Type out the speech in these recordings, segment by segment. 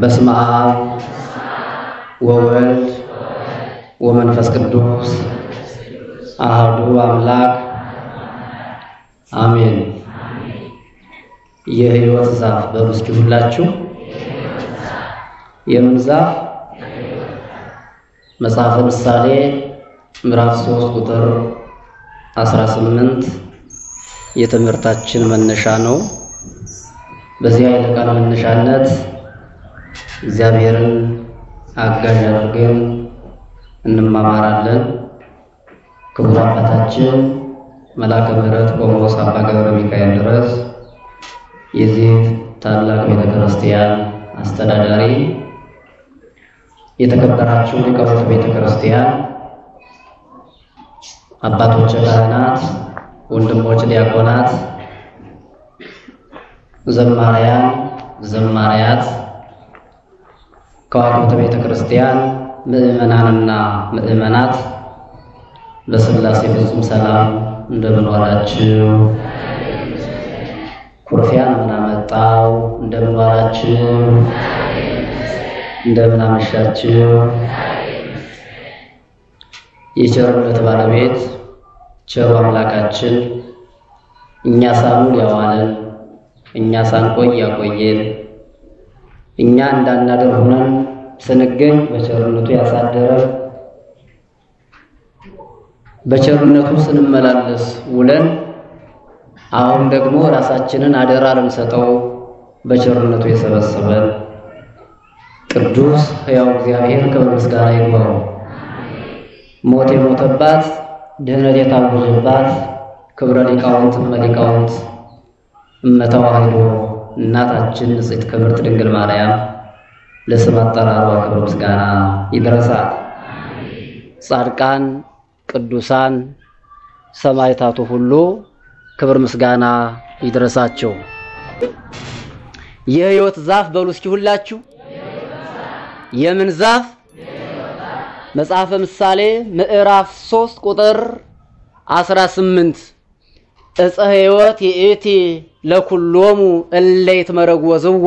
በስመ አብ ወወልድ ወመንፈስ ቅዱስ አሐዱ አምላክ አሜን። የሕይወት ዛፍ በሉ እስኪ ሁላችሁ። የምን ዛፍ? መጽሐፈ ምሳሌ ምዕራፍ 3 ቁጥር 18 የትምህርታችን መነሻ ነው። በዚህ ኃይለ ቃል መነሻነት እግዚአብሔርን አጋዥ አድርገን እንማማራለን። ክቡር አባታችን መልአከ ምሕረት ቆሞስ አባ ገብረ ሚካኤል ድረስ የዚህ ታላቅ ቤተ ክርስቲያን አስተዳዳሪ፣ የተከበራችሁ ሊቃውንተ ቤተ ክርስቲያን፣ አባቶች ካህናት፣ ወንድሞች ዲያቆናት፣ ዘማሪያን፣ ዘማሪያት፣ ከዋክብተ ቤተ ክርስቲያን ምእመናንና ምእመናት በሥላሴ ፍጹም ሰላም እንደምን ዋላችሁ? ኩርፊያን ምን አመጣው? እንደምን ዋላችሁ? እንደምን አመሻችሁ? የቸርነት ባለቤት ቸሩ አምላካችን እኛ ሳኑን ያዋለን እኛ ሳንቆይ ያቆየን እኛ እንዳናደር ሆነን ስንገኝ በቸርነቱ ያሳደረን በቸርነቱ ስንመላለስ ውለን አሁን ደግሞ ራሳችንን አደራ ልንሰጠው በቸርነቱ የሰበሰበን ቅዱስ ሕያው እግዚአብሔር ክብር ምስጋና ይግባው። ሞት የሞተባት ድህነት የታወጀባት ክብረ ሊቃውንት እመ ሊቃውንት እመ ተዋሕዶ እናታችን ንጽሕት ክብርት ድንግል ማርያም ለስም አጠራሯ ክብር ምስጋና ይድረሳል። ጻድቃን ቅዱሳን ሰማዕታቱ ሁሉ ክብር ምስጋና ይድረሳቸው። የሕይወት ዛፍ በሉ እስኪ ሁላችሁ። የምን ዛፍ? መጽሐፈ ምሳሌ ምዕራፍ 3 ቁጥር 18 ዕፀ ሕይወት ይእቲ ለኩሎሙ እለ ይትመረጎዝዋ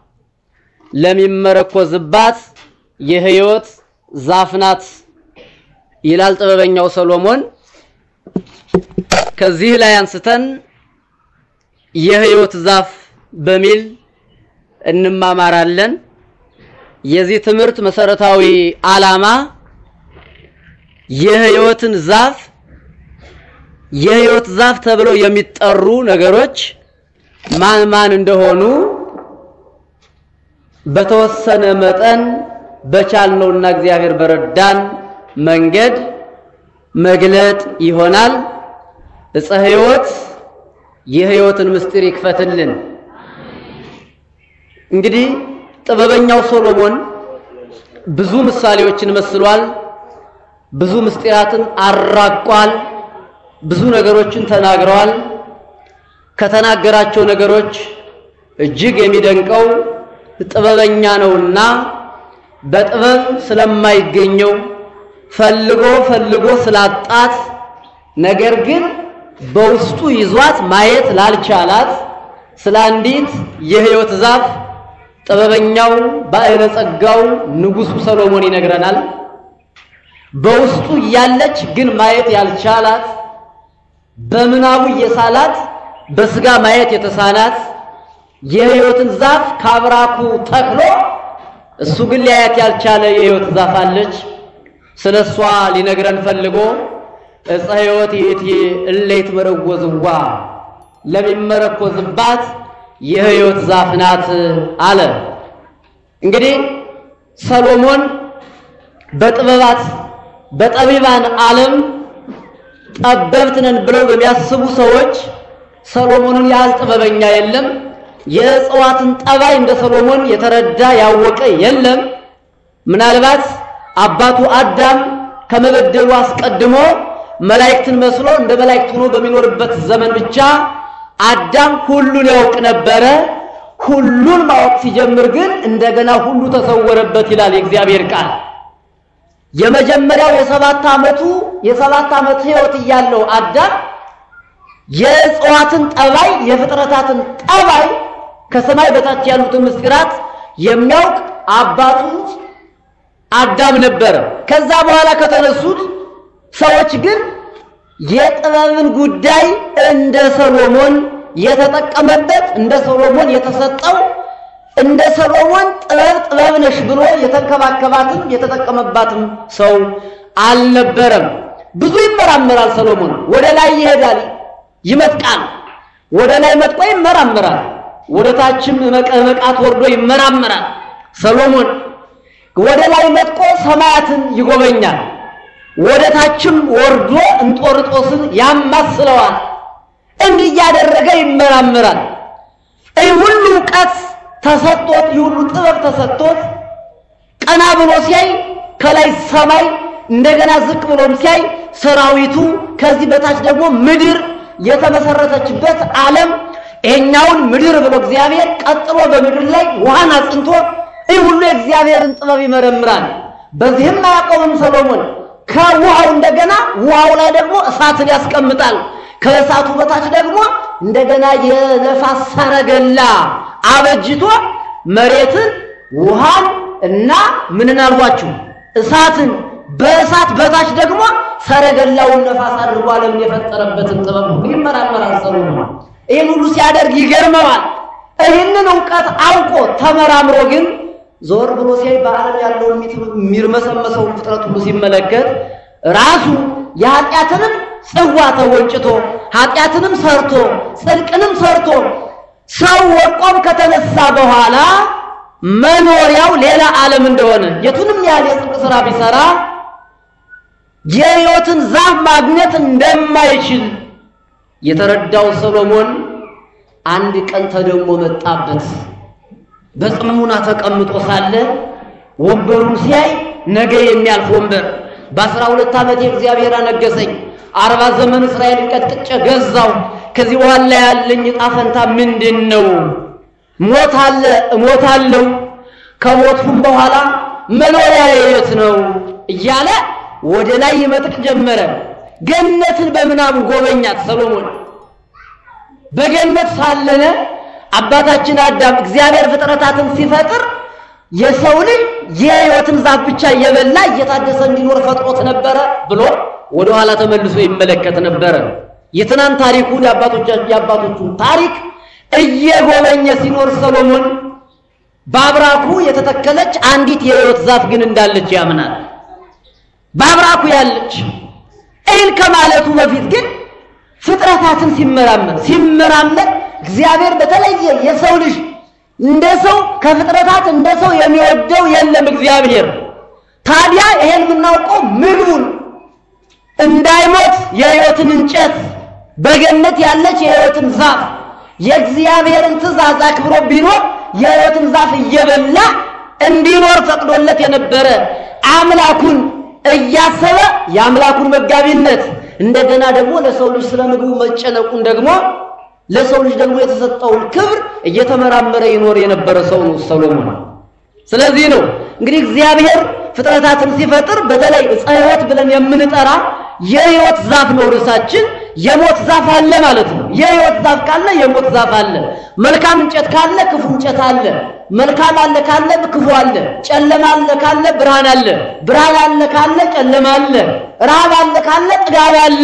ለሚመረኮዝባት የሕይወት ዛፍ ናት ይላል ጥበበኛው ሰሎሞን። ከዚህ ላይ አንስተን የሕይወት ዛፍ በሚል እንማማራለን። የዚህ ትምህርት መሰረታዊ ዓላማ የሕይወትን ዛፍ የሕይወት ዛፍ ተብለው የሚጠሩ ነገሮች ማን ማን እንደሆኑ በተወሰነ መጠን በቻልነውና እግዚአብሔር በረዳን መንገድ መግለጥ ይሆናል። ዕፀ ሕይወት የሕይወትን ምስጢር ይክፈትልን። እንግዲህ ጥበበኛው ሶሎሞን ብዙ ምሳሌዎችን መስሏል። ብዙ ምስጢራትን አራቋል። ብዙ ነገሮችን ተናግረዋል። ከተናገራቸው ነገሮች እጅግ የሚደንቀው ጥበበኛ ነውና በጥበብ ስለማይገኘው ፈልጎ ፈልጎ ስላጣት ነገር ግን በውስጡ ይዟት ማየት ላልቻላት ስለ አንዲት የሕይወት ዛፍ ጥበበኛው ባዕለ ጸጋው ንጉሡ ሰሎሞን ይነግረናል። በውስጡ እያለች ግን ማየት ያልቻላት በምናቡ የሳላት በስጋ ማየት የተሳናት የሕይወትን ዛፍ ካብራኩ ተክሎ እሱ ግን ሊያያት ያልቻለ የሕይወት ዛፍ አለች። ስለ እሷ ሊነግረን ፈልጎ ዕፀ ሕይወት ይእቲ እለ ይትመረጎዝዋ ለሚመረኮዝባት የሕይወት ዛፍ ናት አለ። እንግዲህ ሰሎሞን በጥበባት በጠቢባን ዓለም ጠበብት ነን ብለው በሚያስቡ ሰዎች ሰሎሞንን ያህል ጥበበኛ የለም። የእጽዋትን ጠባይ እንደ ሰሎሞን የተረዳ ያወቀ የለም። ምናልባት አባቱ አዳም ከመበደሉ አስቀድሞ መላእክትን መስሎ እንደ መላእክት ሆኖ በሚኖርበት ዘመን ብቻ አዳም ሁሉን ያውቅ ነበረ። ሁሉን ማወቅ ሲጀምር ግን እንደገና ሁሉ ተሰወረበት ይላል የእግዚአብሔር ቃል። የመጀመሪያው የሰባት ዓመቱ የሰባት ዓመት ሕይወት እያለው አዳም የእጽዋትን ጠባይ የፍጥረታትን ጠባይ ከሰማይ በታች ያሉትን ምስጢራት የሚያውቅ አባቱ አዳም ነበረ። ከዛ በኋላ ከተነሱት ሰዎች ግን የጥበብን ጉዳይ እንደ ሰሎሞን የተጠቀመበት እንደ ሰሎሞን የተሰጠው እንደ ሰሎሞን ጥበብ ጥበብ ነሽ ብሎ የተንከባከባትም የተጠቀመባትም ሰው አልነበረም። ብዙ ይመራመራል ሰሎሞን። ወደ ላይ ይሄዳል፣ ይመጥቃል። ወደ ላይ መጥቆ ይመራመራል። ወደ ታችም መቀመቃት ወርዶ ይመራመራል። ሰሎሞን ወደ ላይ መጥቆ ሰማያትን ይጎበኛል። ወደ ታችም ወርዶ እንጦርጦስን ያማስለዋል። እንዲህ እያደረገ ይመራመራል። ይህ ሁሉ እውቀት ተሰጥቶት ይህ ሁሉ ጥበብ ተሰጥቶት ቀና ብሎ ሲያይ ከላይ ሰማይ እንደገና ዝቅ ብሎም ሲያይ ሰራዊቱ ከዚህ በታች ደግሞ ምድር የተመሰረተችበት ዓለም ይሄኛውን ምድር ብሎ እግዚአብሔር ቀጥሎ በምድር ላይ ውሃን አጽንቶ ይህ ሁሉ የእግዚአብሔርን ጥበብ ይመረምራል። በዚህም አያቆምም ሰሎሞን። ከውሃው እንደገና ውሃው ላይ ደግሞ እሳትን ያስቀምጣል። ከእሳቱ በታች ደግሞ እንደገና የነፋስ ሰረገላ አበጅቶ መሬትን፣ ውሃን እና ምንን አልኳችሁ እሳትን በእሳት በታች ደግሞ ሰረገላውን ነፋስ አድርጎ ዓለምን የፈጠረበትን ጥበብ ሁሉ ይመራመራል ሰሎሞን። ይህን ሁሉ ሲያደርግ ይገርመዋል። ይህንን እውቀት አውቆ ተመራምሮ ግን ዞር ብሎ ሲያይ በዓለም ያለውን የሚርመሰመሰውን ፍጥረት ሁሉ ሲመለከት ራሱ የኃጢአትንም ጽዋ ተወንጭቶ ኃጢአትንም ሰርቶ ጽድቅንም ሰርቶ ሰው ወድቆም ከተነሳ በኋላ መኖሪያው ሌላ ዓለም እንደሆነ የቱንም ያህል የጽድቅ ሥራ ቢሰራ የሕይወትን ዛፍ ማግኘት እንደማይችል የተረዳው ሰሎሞን አንድ ቀን ተደሞ መጣበት። በጽሙና ተቀምጦ ሳለ ወንበሩን ሲያይ ነገ የሚያልፍ ወንበር በአስራ ሁለት ዓመቴ እግዚአብሔር አነገሰኝ። አርባ ዘመን እስራኤልን ቀጥቅጬ ገዛው። ከዚህ በኋላ ያለኝ ዕጣ ፈንታ ምንድን ነው? ሞት አለ፣ እሞታለሁ። ከሞትኩም በኋላ መኖሪያ የት ነው እያለ ወደ ላይ ይመጥቅ ጀመረ። ገነትን በምናቡ ጎበኛት ሰሎሞን። በገነት ሳለነ አባታችን አዳም እግዚአብሔር ፍጥረታትን ሲፈጥር የሰው ልጅ የሕይወትን ዛፍ ብቻ እየበላ እየታደሰ እንዲኖር ፈጥሮት ነበረ ብሎ ወደ ኋላ ተመልሶ ይመለከት ነበረ። የትናንት ታሪኩን የአባቶቹን ታሪክ እየጎበኘ ሲኖር ሰሎሞን በአብራኩ የተተከለች አንዲት የሕይወት ዛፍ ግን እንዳለች ያምናል። በአብራኩ ያለች ይህን ከማለቱ በፊት ግን ፍጥረታትን ሲመራመር ሲመራመር እግዚአብሔር በተለየ የሰው ልጅ እንደ ሰው ከፍጥረታት እንደ ሰው የሚወደው የለም እግዚአብሔር። ታዲያ ይሄን የምናውቀው ምግቡን እንዳይሞት የሕይወትን እንጨት በገነት ያለች የሕይወትን ዛፍ የእግዚአብሔርን ትእዛዝ አክብሮ ቢኖር የሕይወትን ዛፍ እየበላ እንዲኖር ፈቅዶለት የነበረ አምላኩን እያሰበ የአምላኩን መጋቢነት እንደገና ደግሞ ለሰው ልጅ ስለ ምግቡ መጨነቁን ደግሞ ለሰው ልጅ ደግሞ የተሰጠውን ክብር እየተመራመረ ይኖር የነበረ ሰው ነው ሰሎሞን። ስለዚህ ነው እንግዲህ እግዚአብሔር ፍጥረታትን ሲፈጥር በተለይ ዕፀ ሕይወት ብለን የምንጠራ የሕይወት ዛፍ ነው ርዕሳችን። የሞት ዛፍ አለ ማለት ነው። የሕይወት ዛፍ ካለ የሞት ዛፍ አለ። መልካም እንጨት ካለ ክፉ እንጨት አለ። መልካም አለ ካለ ክፉ አለ። ጨለማ አለ ካለ ብርሃን አለ። ብርሃን አለ ካለ ጨለማ አለ። ረሃብ አለ ካለ ጥጋብ አለ።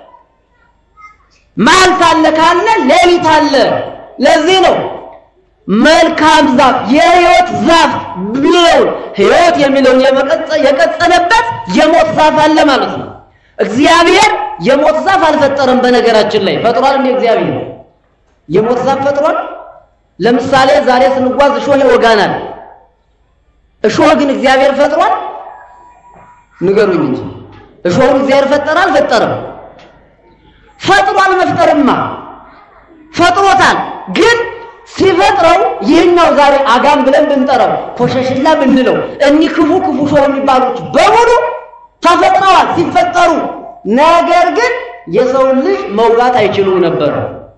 መዓልት አለ ካለ ሌሊት አለ። ለዚህ ነው መልካም ዛፍ የሕይወት ዛፍ ብለው ሕይወት የሚለውን የቀጸለበት የሞት ዛፍ አለ ማለት ነው። እግዚአብሔር የሞት ዛፍ አልፈጠረም። በነገራችን ላይ ፈጥሯል እንዴ? እግዚአብሔር የሞት ዛፍ ፈጥሯል። ለምሳሌ ዛሬ ስንጓዝ እሾህ ይወጋናል። እሾህ ግን እግዚአብሔር ፈጥሯል? ንገሩኝ እንጂ እሾሁን እግዚአብሔር ፈጠረ አልፈጠረም? ፈጥሯል። መፍጠርማ ፈጥሮታል። ግን ሲፈጥረው ይህኛው ዛሬ አጋም ብለን ብንጠራው ኮሸሽላ ብንለው እኒህ ክፉ ክፉ እሾህ የሚባሉት በሙሉ ተፈጥረዋል ሲፈጠሩ። ነገር ግን የሰውን ልጅ መውጋት አይችሉም ነበር።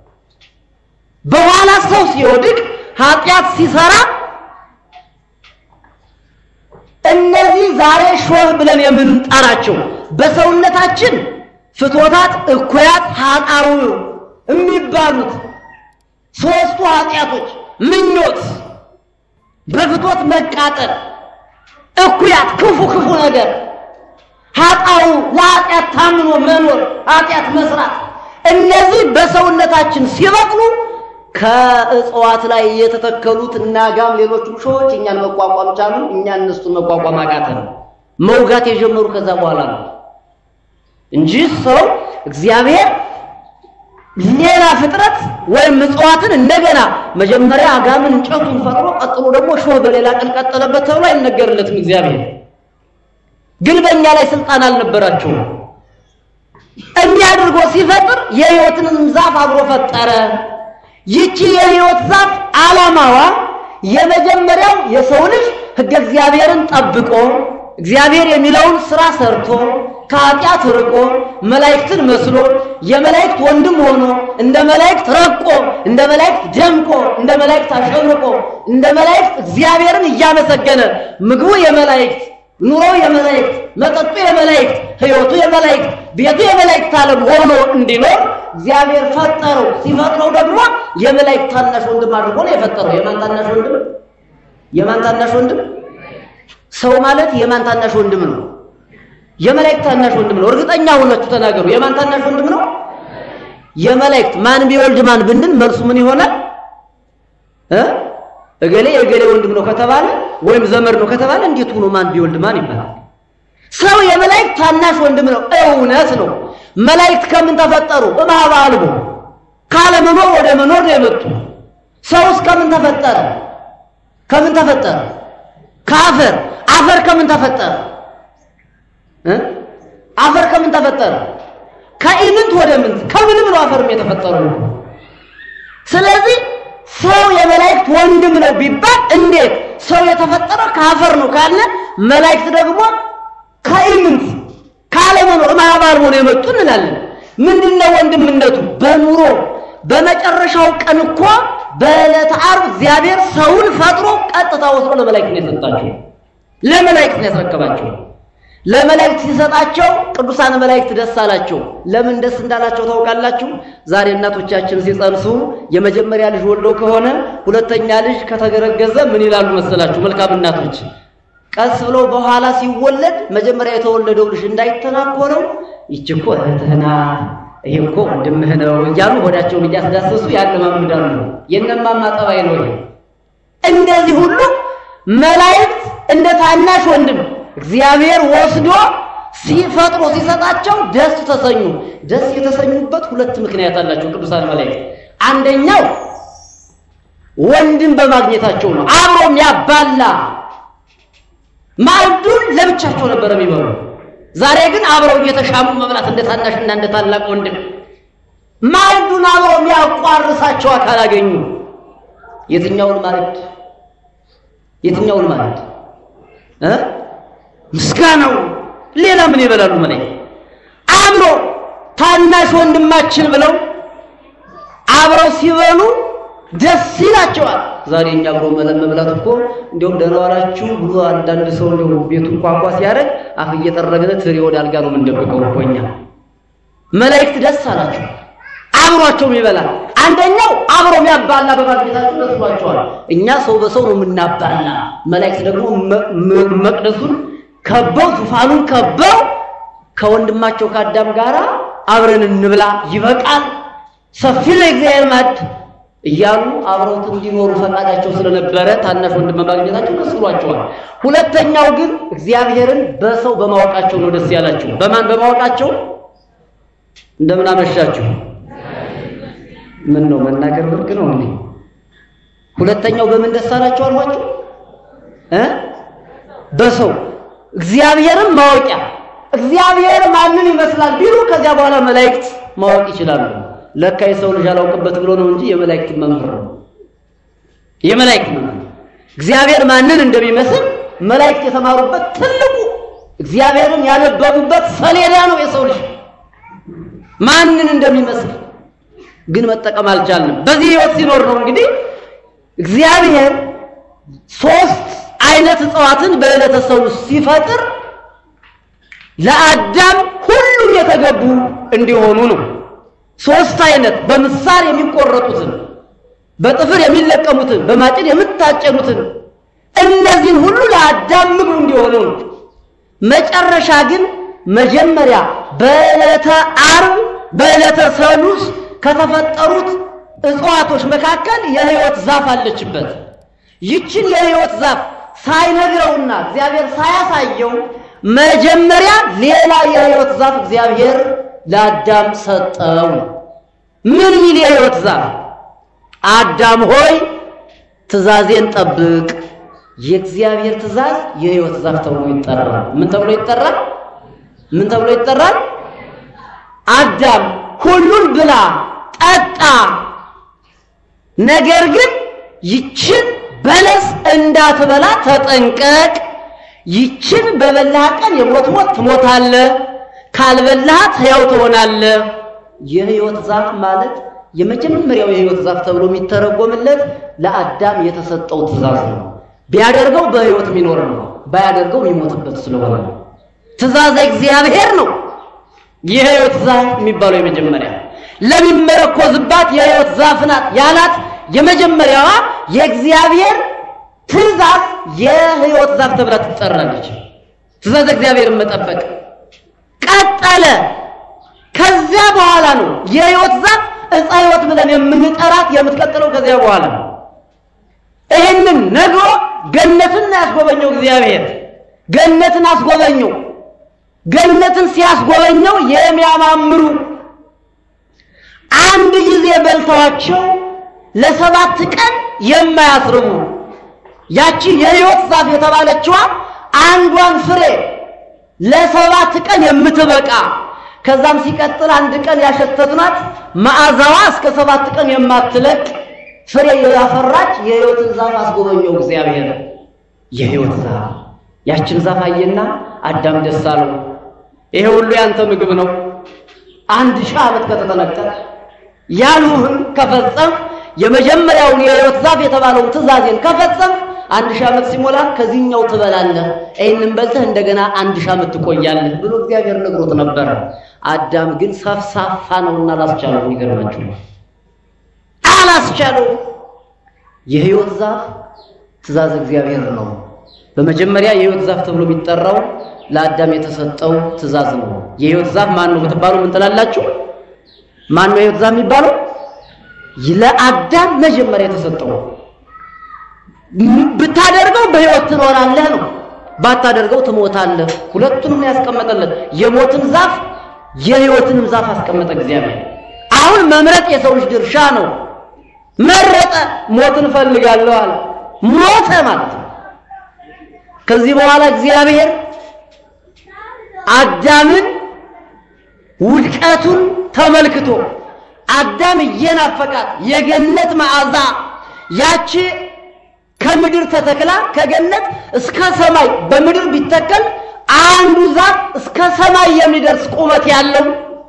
በኋላ ሰው ሲወድቅ ኃጢአት ሲሰራ እነዚህ ዛሬ ሾህ ብለን የምንጠራቸው በሰውነታችን ፍትወታት፣ እኩያት፣ ኃጣሩ የሚባሉት ሶስቱ ኃጢአቶች ምኞት፣ በፍቶት መቃጠል፣ እኩያት፣ ክፉ ክፉ ነገር፣ ኃጣው ለኃጢአት ታምኖ መኖር፣ ኃጢአት መስራት፣ እነዚህ በሰውነታችን ሲበቅሉ ከእጽዋት ላይ የተተከሉት እና ጋም ሌሎችም ሾዎች እኛን መቋቋም ቻሉ። እኛ እነሱን መቋቋም አቃተን። መውጋት የጀመሩ ከዛ በኋላ ነው እንጂ ሰው እግዚአብሔር ሌላ ፍጥረት ወይም እጽዋትን እንደገና መጀመሪያ አጋምን እንጨቱን ፈጥሮ ቀጥሎ ደግሞ ሾህ በሌላ ቀን ቀጠለበት ተብሎ አይነገርለትም። እግዚአብሔር ግን በእኛ ላይ ስልጣን አልነበራቸውም። እንዲህ አድርጎ ሲፈጥር የሕይወትንም ዛፍ አብሮ ፈጠረ። ይቺ የሕይወት ዛፍ ዓላማዋ የመጀመሪያው የሰው ልጅ ሕገ እግዚአብሔርን ጠብቆ እግዚአብሔር የሚለውን ስራ ሰርቶ ከኃጢአት ርቆ መላእክትን መስሎ የመላእክት ወንድም ሆኖ እንደ መላእክት ረቆ እንደ መላእክት ደምቆ እንደ መላእክት አሸብርቆ እንደ መላእክት እግዚአብሔርን እያመሰገነ ምግቡ የመላእክት ኑሮው የመላእክት መጠጡ የመላእክት ሕይወቱ የመላእክት ቤቱ የመላእክት ዓለም ሆኖ እንዲኖር እግዚአብሔር ፈጠረው። ሲፈጥረው ደግሞ የመላእክት ታናሽ ወንድም አድርጎ ነው የፈጠረው። የማን ታናሽ ወንድም? የማን ታናሽ ወንድም? ሰው ማለት የማን ታናሽ ወንድም ነው? የመላእክት ታናሽ ወንድም ነው። እርግጠኛ ሆናችሁ ተናገሩ። የማን ታናሽ ወንድም ነው? የመላእክት። ማን ቢወልድ ማን ብንል መልሱ ምን ይሆናል? እ እገሌ የእገሌ ወንድም ነው ከተባለ ወይም ዘመድ ነው ከተባለ እንዴት ሆኖ ማን ቢወልድ ማን ይባላል? ሰው የመላእክት ታናሽ ወንድም ነው። እውነት ነው። መላእክት ከምን ተፈጠሩ? እምኀበ አልቦ ካለመኖር ወደ መኖር ነው የመጡ። ሰውስ ከምን ተፈጠረ? ከምን ተፈጠረ? ከአፈር። አፈር ከምን ተፈጠረ? አፈር ከምን ተፈጠረ? ከኢምንት ወደ ምንት ከምንም ነው አፈርም የተፈጠረው። ስለዚህ ሰው የመላእክት ወንድም ነው ቢባል እንዴት? ሰው የተፈጠረው ከአፈር ነው ካለ መላእክት ደግሞ ከኢምንት ካለመኖር እምኀበ አልቦ ነው የመጡ እንላለን። ምንድነው ወንድምነቱ? በኑሮ በመጨረሻው ቀን እኮ በዕለተ ዓርብ እግዚአብሔር ሰውን ፈጥሮ ቀጥታ ወስዶ ለመላእክት ነው የሰጣቸው። ለመላእክት ነው ያስረከባቸው። ለመላእክት ሲሰጣቸው ቅዱሳን መላእክት ደስ አላቸው። ለምን ደስ እንዳላቸው ታውቃላችሁ? ዛሬ እናቶቻችን ሲጸንሱ የመጀመሪያ ልጅ ወልደው ከሆነ ሁለተኛ ልጅ ከተገረገዘ ምን ይላሉ መሰላችሁ? መልካም እናቶች ቀስ ብለው በኋላ ሲወለድ መጀመሪያ የተወለደው ልጅ እንዳይተናኮለው ይች እኮ እህትህ ናት፣ ይሄ እኮ ወንድምህ ነው እያሉ ሆዳቸውን እያስዳሰሱ ያለማምዳሉ። የእነማማ ጠባይ ነው ይሄ። እንደዚህ ሁሉ መላእክት እንደ ታናሽ ወንድም እግዚአብሔር ወስዶ ሲፈጥሮ ሲሰጣቸው ደስ ተሰኙ። ደስ የተሰኙበት ሁለት ምክንያት አላቸው ቅዱሳን መላእክት። አንደኛው ወንድም በማግኘታቸው ነው። አብሮ የሚያባላ ማዕዱን ለብቻቸው ነበር የሚበሉ። ዛሬ ግን አብረው እየተሻሙ መብላት እንደ ታናሽና እንደ ታላቅ ወንድም ማዕዱን አብረው የሚያቋርሳቸው አካል አገኙ። የትኛውን ማዕድ? የትኛውን ማዕድ እ ምስጋናው ሌላ ምን ይበላሉ? ማለት አብሮ ታናሽ ወንድማችን ብለው አብረው ሲበሉ ደስ ይላቸዋል። ዛሬ እኛ አብሮ መብላት እኮ እንዲያውም ደህና ዋላችሁ ብሎ አንዳንድ ሰው እንደው ቤቱን ኳኳ ሲያደርግ አፍ እየጠረግን ትሪ ወደ አልጋ ነው የምንደብቀው እኮ እኛ። መላእክት ደስ አላቸው፣ አብሯቸውም ይበላል። አንደኛው አብሮ የሚያባላ በማግኘታቸው ደስ ብሏቸዋል። እኛ ሰው በሰው ነው የምናባላ። መላእክት ደግሞ መቅደሱን ከበው ዙፋኑን ከበው ከወንድማቸው ከአዳም ጋር አብረን እንብላ ይበቃል፣ ሰፊ ነው የእግዚአብሔር ማዕድ እያሉ አብረውት እንዲኖሩ ፈቃዳቸው ስለነበረ ታናሽ ወንድም በማግኘታቸው ደስ ብሏቸዋል። ሁለተኛው ግን እግዚአብሔርን በሰው በማወቃቸው ነው ደስ ያላቸው። በማን በማወቃቸው? እንደምን አመሻችሁ። ምን ነው መናገር ብርቅ ነው እንዴ? ሁለተኛው በምን ደስ አላቸው አልኳችሁ እ በሰው እግዚአብሔርን ማወቂያ እግዚአብሔር ማንን ይመስላል ቢሉ ከዚያ በኋላ መላእክት ማወቅ ይችላሉ። ለካ የሰው ልጅ አላውቅበት ብሎ ነው እንጂ የመላእክት መምህር ነው። የመላእክት መምህር እግዚአብሔር ማንን እንደሚመስል መላእክት የተማሩበት ትልቁ እግዚአብሔርን ያነበቡበት ሰሌዳ ነው። የሰው ልጅ ማንን እንደሚመስል ግን መጠቀም አልቻልንም። በዚህ ሕይወት ሲኖር ነው እንግዲህ እግዚአብሔር ሶስት አይነት እጽዋትን በዕለተ ሰው ሲፈጥር ለአዳም ሁሉም የተገቡ እንዲሆኑ ነው። ሶስት አይነት በምሳር የሚቆረጡትን፣ በጥፍር የሚለቀሙትን፣ በማጭድ የምታጨዱትን እነዚህን ሁሉ ለአዳም ምግቡ እንዲሆኑ ነው። መጨረሻ ግን መጀመሪያ በዕለተ ዓርብ በዕለተ ሰሉስ ከተፈጠሩት እጽዋቶች መካከል የሕይወት ዛፍ አለችበት። ይችን የሕይወት ዛፍ ሳይነግረውና እግዚአብሔር ሳያሳየው መጀመሪያ ሌላ የሕይወት ዛፍ እግዚአብሔር ለአዳም ሰጠው። ምን ሚል የሕይወት ዛፍ? አዳም ሆይ ትእዛዜን ጠብቅ። የእግዚአብሔር ትእዛዝ የሕይወት ዛፍ ተብሎ ይጠራል። ምን ተብሎ ይጠራል? ምን ተብሎ ይጠራል? አዳም ሁሉን ብላ ጠጣ፣ ነገር ግን ይችን በለስ እንዳትበላ ተጠንቀቅ። ይችን በበላህ ቀን የሞት ሞት ትሞታለህ፣ ካልበላሃት ሕያው ትሆናለህ። የሕይወት ዛፍ ማለት የመጀመሪያው የሕይወት ዛፍ ተብሎ የሚተረጎምለት ለአዳም የተሰጠው ትእዛዝ ነው። ቢያደርገው በሕይወት የሚኖር ነው፣ ባያደርገው የሚሞትበት ስለሆነ ነው። ትእዛዝ እግዚአብሔር ነው። የሕይወት ዛፍ የሚባለው የመጀመሪያ ለሚመረኮዝባት የሕይወት ዛፍ ናት ያላት የመጀመሪያዋ የእግዚአብሔር ትእዛዝ የሕይወት ዛፍ ተብላ ትጠራለች። ትእዛዝ እግዚአብሔርን መጠበቅ ቀጠለ። ከዚያ በኋላ ነው የሕይወት ዛፍ ዕፀ ሕይወት ብለን የምንጠራት የምትቀጥለው ከዚያ በኋላ ነው። ይህንን ነግሮ ገነትን ያስጎበኘው እግዚአብሔር ገነትን አስጎበኘው። ገነትን ሲያስጎበኘው የሚያማምሩ አንድ ጊዜ በልተዋቸው ለሰባት ቀን የማያስርቡ ያቺ የሕይወት ዛፍ የተባለችዋ አንዷን ፍሬ ለሰባት ቀን የምትበቃ ከዛም ሲቀጥል አንድ ቀን ያሸተትናት መዓዛዋ እስከ ሰባት ቀን የማትለቅ ፍሬ ያፈራች የሕይወትን ዛፍ አስጎበኘው እግዚአብሔር። የሕይወት ዛፍ ያችን ዛፍ አየና አዳም ደስ አለው። ይሄ ሁሉ ያንተ ምግብ ነው። አንድ ሺህ ዓመት ከተጠነቀቅ ያሉህን ከፈጸም የመጀመሪያውን የሕይወት ዛፍ የተባለውን ትእዛዜን ከፈጸም አንድ ሺህ ዓመት ሲሞላ ከዚህኛው ትበላለህ፣ ይህንን በልተህ እንደገና አንድ ሺህ ዓመት ትቆያለህ ብሎ እግዚአብሔር ነግሮት ነበረ። አዳም ግን ሰፍሳፋ ነውና አላስቻለው። ይገርማችሁ አላስቻለው። የሕይወት ዛፍ ትእዛዝ እግዚአብሔር ነው። በመጀመሪያ የሕይወት ዛፍ ተብሎ የሚጠራው ለአዳም የተሰጠው ትእዛዝ ነው። የሕይወት ዛፍ ማን ነው ብትባሉ ምን ትላላችሁ? ማን ነው የሕይወት ዛፍ የሚባለው? ለአዳም መጀመሪያ የተሰጠው ብታደርገው በሕይወት ትኖራለህ ነው፣ ባታደርገው ትሞታለህ። ሁለቱንም ነው ያስቀመጠለት። የሞትን ዛፍ የሕይወትንም ዛፍ አስቀመጠ እግዚአብሔር። አሁን መምረጥ የሰው ልጅ ድርሻ ነው። መረጠ። ሞትን እፈልጋለሁ አለ። ሞተ ማለት ነው። ከዚህ በኋላ እግዚአብሔር አዳምን ውድቀቱን ተመልክቶ አዳም እየናፈቃት የገነት መዓዛ ያቺ ከምድር ተተክላ ከገነት እስከ ሰማይ በምድር ቢተከል አንዱ ዛፍ እስከ ሰማይ የሚደርስ ቁመት ያለው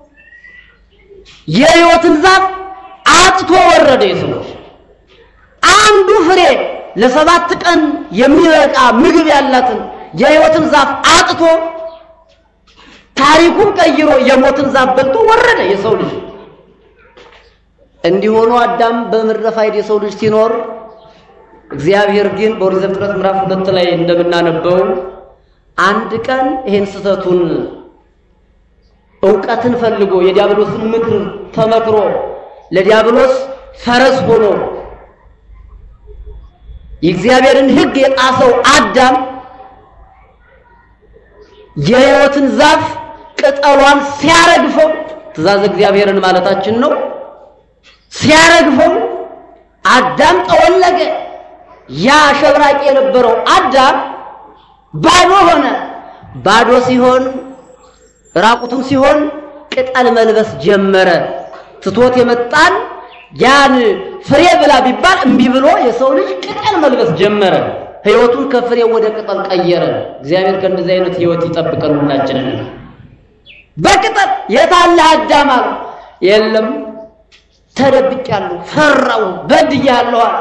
የሕይወትን ዛፍ አጥቶ ወረደ። የሰዎች አንዱ ፍሬ ለሰባት ቀን የሚበቃ ምግብ ያላትን የሕይወትን ዛፍ አጥቶ ታሪኩን ቀይሮ የሞትን ዛፍ በልቶ ወረደ የሰው ልጅ። እንዲሆኑ አዳም በምድረ ፋይድ የሰው ልጅ ሲኖር እግዚአብሔር ግን በኦሪት ዘፍጥረት ምዕራፍ ሁለት ላይ እንደምናነበው አንድ ቀን ይሄን ስህተቱን እውቀትን ፈልጎ የዲያብሎስን ምክር ተመክሮ ለዲያብሎስ ፈረስ ሆኖ የእግዚአብሔርን ሕግ የጣሰው አዳም የሕይወትን ዛፍ ቅጠሏን ሲያረግፈው ትእዛዝ እግዚአብሔርን ማለታችን ነው። ሲያረግፈው አዳም ጠወለገ። ያ ሸብራቂ የነበረው አዳም ባዶ ሆነ። ባዶ ሲሆን ራቁቱን ሲሆን ቅጠል መልበስ ጀመረ። ትቶት የመጣን ያን ፍሬ ብላ ቢባል እምቢ ብሎ የሰው ልጅ ቅጠል መልበስ ጀመረ። ሕይወቱን ከፍሬ ወደ ቅጠል ቀየረ። እግዚአብሔር ከእንደዚህ አይነት ሕይወት ይጠብቀን ሁላችንን። በቅጠል የታለ አዳም አለ። የለም ተደብቄያለሁ፣ ፈራው፣ በድያለሁ አለ።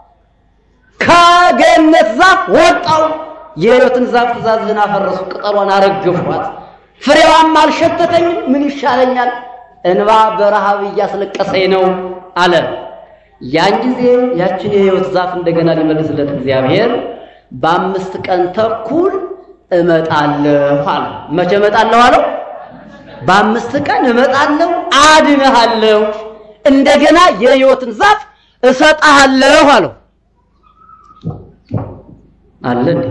ከገነት ዛፍ ወጣው። የሕይወትን ዛፍ ትእዛዝህን አፈረሱ፣ ቅጠሏን አረገፏት፣ ፍሬዋም አልሸተተኝም። ምን ይሻለኛል? እንባ በረሃብ እያስለቀሰኝ ነው አለ። ያን ጊዜ ያችን የሕይወት ዛፍ እንደገና ሊመልስለት እግዚአብሔር በአምስት ቀን ተኩል እመጣለሁ አለ። መቼ እመጣለሁ አለው? በአምስት ቀን እመጣለሁ፣ አድንሃለሁ፣ እንደገና የሕይወትን ዛፍ እሰጥሃለሁ አለው። አለ እንዴ?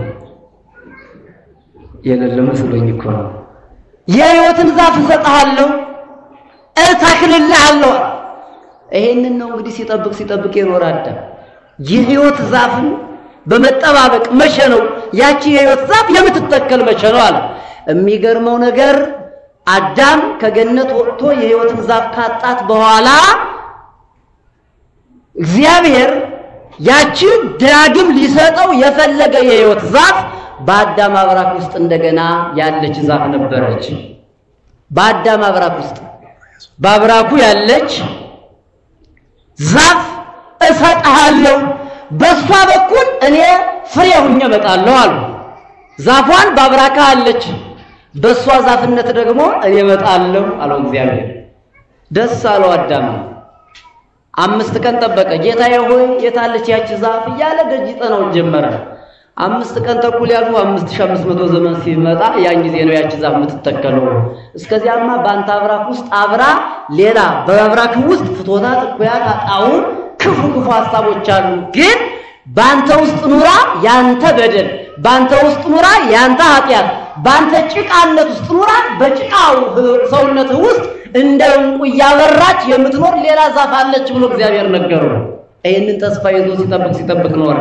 የሌለ መስሎኝ እኮ ነው። የሕይወትን ዛፍ እሰጥሃለሁ፣ እተክልልሃለሁ። ይሄንን ነው እንግዲህ ሲጠብቅ ሲጠብቅ የኖረ አዳም የሕይወት ዛፍን በመጠባበቅ መቼ ነው ያቺ የሕይወት ዛፍ የምትተከል መቼ ነው አለ። የሚገርመው ነገር አዳም ከገነት ወጥቶ የሕይወትን ዛፍ ካጣት በኋላ እግዚአብሔር ያችን ዳግም ሊሰጠው የፈለገ የሕይወት ዛፍ በአዳም አብራክ ውስጥ እንደገና ያለች ዛፍ ነበረች። በአዳም አብራክ ውስጥ በአብራኩ ያለች ዛፍ እሰጥሃለሁ፣ በሷ በኩል እኔ ፍሬ ሁኜ እመጣለሁ አሉ። ዛፏን በአብራካ አለች፣ በሷ ዛፍነት ደግሞ እኔ እመጣለሁ አለው እግዚአብሔር። ደስ አለው አዳም። አምስት ቀን ጠበቀ። ጌታዬ ሆይ የታለች ያቺ ዛፍ እያለ ደጅ ጠናው ጀመረ። አምስት ቀን ተኩል ያሉ አምስት ሺህ አምስት መቶ ዘመን ሲመጣ ያን ጊዜ ነው ያቺ ዛፍ የምትተከለው። እስከዚያማ በአንተ አብራክ ውስጥ አብራ ሌላ በአብራክ ውስጥ ፍቶታት፣ እኩያት፣ ጣዕም ክፉ ክፉ ሀሳቦች አሉ። ግን በአንተ ውስጥ ኑራ ያንተ በደል፣ በአንተ ውስጥ ኑራ ያንተ ኃጢአት፣ በአንተ ጭቃነት ውስጥ ኑራ በጭቃው ሰውነትህ ውስጥ እንደ ዕንቁ እያበራች የምትኖር ሌላ ዛፍ አለች ብሎ እግዚአብሔር ነገረው። ይህንን ተስፋ ይዞ ሲጠብቅ ሲጠብቅ ኖረ።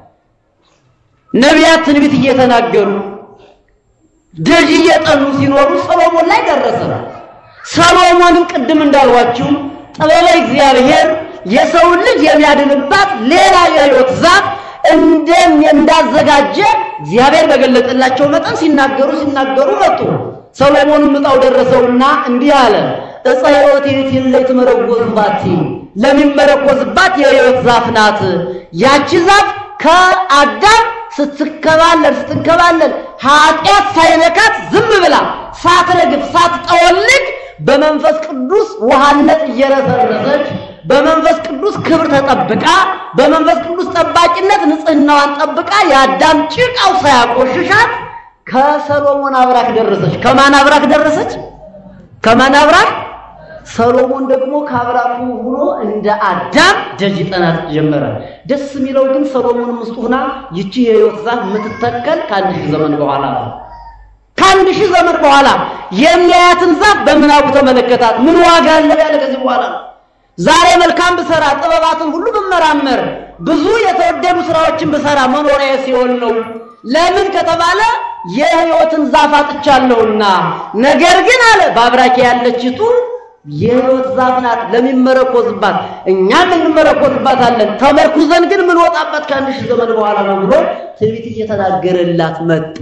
ነቢያት ትንቢት እየተናገሩ ደጅ እየጠኑ ሲኖሩ ሰሎሞን ላይ ደረሰ። ሰሎሞንም ቅድም እንዳልኋችሁ ጥበበ እግዚአብሔር የሰውን ልጅ የሚያድንባት ሌላ የሕይወት ዛፍ እንደም እንዳዘጋጀ እግዚአብሔር በገለጠላቸው መጠን ሲናገሩ ሲናገሩ መጡ። ሰሎሞንም ዕጣው ደረሰውና እንዲህ አለ፣ ዕፀ ሕይወት የት ላይ ትመረኮዝባት ለሚመረኮዝባት የሕይወት ዛፍ ናት። ያቺ ዛፍ ከአዳም ስትከባለል ስትከባለል ኃጢአት ሳይነካት ዝም ብላ ሳትረግፍ ሳትጠወልግ በመንፈስ ቅዱስ ውሃነት እየረሰረሰች በመንፈስ ቅዱስ ክብር ተጠብቃ በመንፈስ ቅዱስ ጠባቂነት ንጽህናዋን ጠብቃ የአዳም ጭቃው ሳያቆሽሻት ከሰሎሞን አብራክ ደረሰች። ከማን አብራክ ደረሰች? ከማን አብራክ? ሰሎሞን ደግሞ ከአብራኩ ሆኖ እንደ አዳም ደጅ ጠናት ጀመረ። ደስ የሚለው ግን ሰሎሞንም ውስጥ ሆና ይቺ የሕይወት ዛፍ የምትተከል ከአንድ ሺህ ዘመን በኋላ ነው። ከአንድ ሺህ ዘመን በኋላ የሚያያትን ዛፍ በምናቡ ተመለከታት። ምን ዋጋ አለው ያለ ከዚህ በኋላ ነው። ዛሬ መልካም ብሰራ ጥበባትን ሁሉ ብመራመር ብዙ የተወደዱ ስራዎችን ብሰራ መኖሪያ ሲሆን ነው። ለምን ከተባለ የሕይወትን ዛፍ አጥቻለሁና። ነገር ግን አለ በአብራኬ ያለችቱ የሕይወት ዛፍ ናት ለሚመረኮዝባት፣ እኛም እንመረኮዝባታለን። ተመርኩዘን ግን የምንወጣበት ከአንድ ሺህ ዘመን በኋላ ነው ብሎ ትንቢት እየተናገረላት መጣ።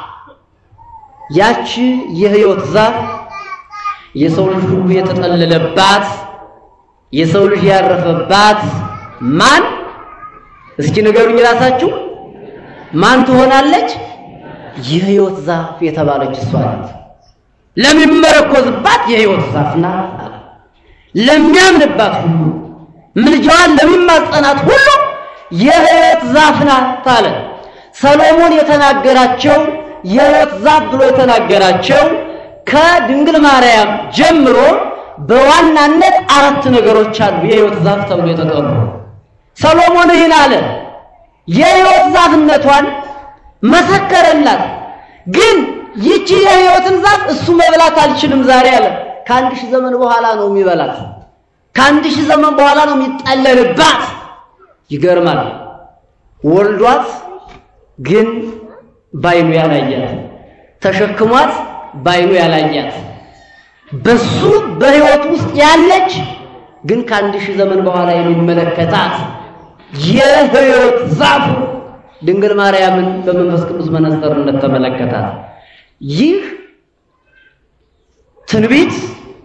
ያቺ የሕይወት ዛፍ የሰው ልጅ ሁሉ የተጠለለባት የሰው ልጅ ያረፈባት ማን? እስኪ ንገሩኝ ራሳችሁ ማን ትሆናለች? የሕይወት ዛፍ የተባለች እሷ ናት። ለሚመረኮዝባት የሕይወት ዛፍ ናት። ለሚያምንባት ሁሉ ምልጃዋን ለሚማጸናት ሁሉ የሕይወት ዛፍ ናት አለ። ሰሎሞን የተናገራቸው የሕይወት ዛፍ ብሎ የተናገራቸው ከድንግል ማርያም ጀምሮ በዋናነት አራት ነገሮች አሉ የሕይወት ዛፍ ተብሎ የተጠሩ። ሰሎሞን ይህን አለ። የሕይወት ዛፍነቷን መሰከረላት። ግን ይቺ የሕይወትን ዛፍ እሱ መብላት አልችልም ዛሬ አለ። ከአንድ ሺህ ዘመን በኋላ ነው የሚበላት። ከአንድ ሺህ ዘመን በኋላ ነው የሚጠለልባት። ይገርማል። ወልዷት ግን ባይኑ ያላያት፣ ተሸክሟት ባይኑ ያላያት በሱ በሕይወት ውስጥ ያለች ግን ከአንድ ሺህ ዘመን በኋላ የሚመለከታት የሕይወት ዛፍ ድንግል ማርያምን በመንፈስ ቅዱስ መነጽርነት ተመለከታት። ይህ ትንቢት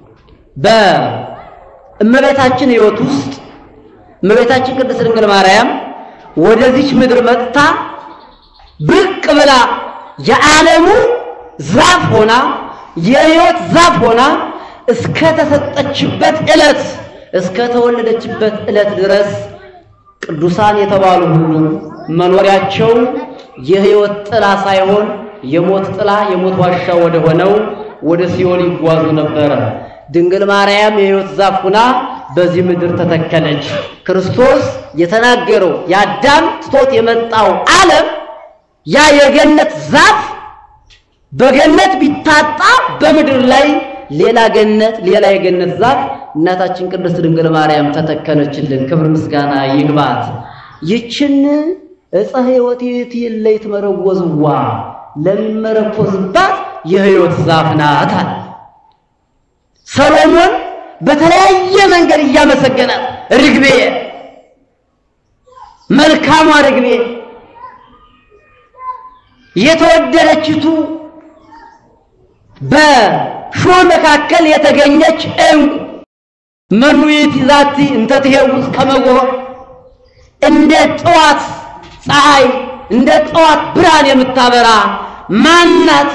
በእመቤታችን ሕይወት ውስጥ እመቤታችን ቅድስት ድንግል ማርያም ወደዚች ምድር መጥታ ብቅ ብላ የዓለሙ ዛፍ ሆና የሕይወት ዛፍ ሆና እስከ ተሰጠችበት ዕለት እስከ ተወለደችበት ዕለት ድረስ ቅዱሳን የተባሉ ሁሉ መኖሪያቸው የሕይወት ጥላ ሳይሆን የሞት ጥላ የሞት ዋሻ ወደ ሆነው ወደ ሲኦል ይጓዙ ነበረ። ድንግል ማርያም የሕይወት ዛፍ ሁና በዚህ ምድር ተተከለች። ክርስቶስ የተናገረው የአዳም ትቶት የመጣው ዓለም ያ የገነት ዛፍ በገነት ቢታጣ በምድር ላይ ሌላ ገነት ሌላ የገነት ዛፍ እናታችን ቅድስት ድንግል ማርያም ተተከለችልን። ክብር ምስጋና ይግባት። ይችን ዕፀ ሕይወት ይእቲ እለ ይትመረወዝዋ ለሚመረኮዝባት የሕይወት ዛፍ ናት አለ። ሰሎሞን በተለያየ መንገድ እያመሰገናት ርግቤ፣ መልካሟ ርግቤ፣ የተወደደችቱ በሾህ መካከል የተገኘች ዕንቁ መኑይት ዛቲ እንተ ትሄውዝ ከመጎህ እንደ ጠዋት ፀሐይ እንደ ጠዋት ብርሃን የምታበራ ማናት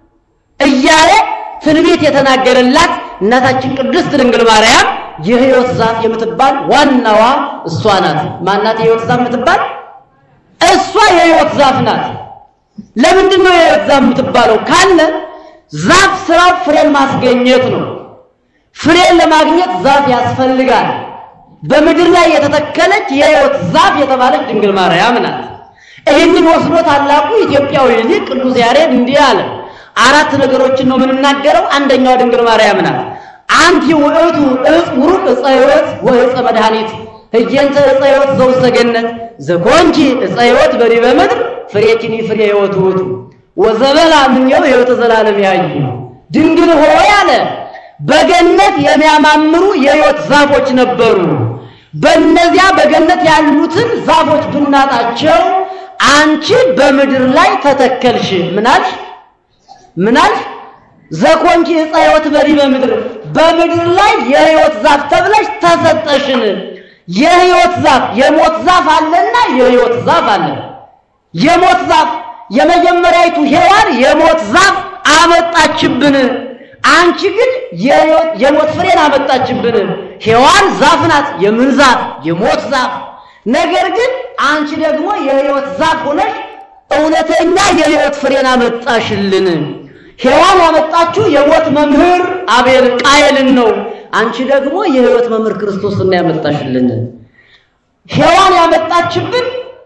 እያለ ትንቢት የተናገረላት እናታችን ቅድስት ድንግል ማርያም የሕይወት ዛፍ የምትባል ዋናዋ እሷ ናት። ማናት የሕይወት ዛፍ የምትባል? እሷ የሕይወት ዛፍ ናት። ለምንድን ነው የሕይወት ዛፍ የምትባለው ካለ ዛፍ ስራው ፍሬን ማስገኘት ነው። ፍሬን ለማግኘት ዛፍ ያስፈልጋል። በምድር ላይ የተተከለች የሕይወት ዛፍ የተባለች ድንግል ማርያም ናት። ይህንን ወስዶ ታላቁ ኢትዮጵያዊ ሊቅ ቅዱስ ያሬድ እንዲህ አለ። አራት ነገሮችን ነው የምንናገረው። አንደኛዋ ድንግል ማርያም ናት። አንቲ ውእቱ ዕፅ ውሩቅ ዕፀ ሕይወት ወዕፀ መድኃኒት ህየንተ ዕፀ ሕይወት ዘውስተ ገነት ዘኮንቺ ዕፀ ሕይወት በዲበ ምድር ፍሬኪኒ ፍሬ ሕይወት ውእቱ ወዘበላ ምንየው ሕይወተ ዘላለም ያዩ ድንግል ሆይ አለ በገነት የሚያማምሩ የሕይወት ዛፎች ነበሩ። በእነዚያ በገነት ያሉትን ዛፎች ብናጣቸው አንቺ በምድር ላይ ተተከልሽ። ምናልሽ ምናልሽ ዘኮንቺ ዕፀ ሕይወት በዲበ ምድር በምድር ላይ የሕይወት ዛፍ ተብለሽ ተሰጠሽን። የሕይወት ዛፍ የሞት ዛፍ አለና የሕይወት ዛፍ አለ። የሞት ዛፍ የመጀመሪያይቱ ሔዋን የሞት ዛፍ አመጣችብን። አንቺ ግን የሞት ፍሬን አመጣችብን። ሔዋን ዛፍ ናት፣ የምን ዛፍ? የሞት ዛፍ። ነገር ግን አንቺ ደግሞ የሕይወት ዛፍ ሆነሽ እውነተኛ የሕይወት ፍሬን አመጣሽልን። ሔዋን ያመጣችው የሞት መምህር አቤል ቃየልን ነው። አንቺ ደግሞ የሕይወት መምህር ክርስቶስን ያመጣሽልን። ሔዋን ያመጣችብን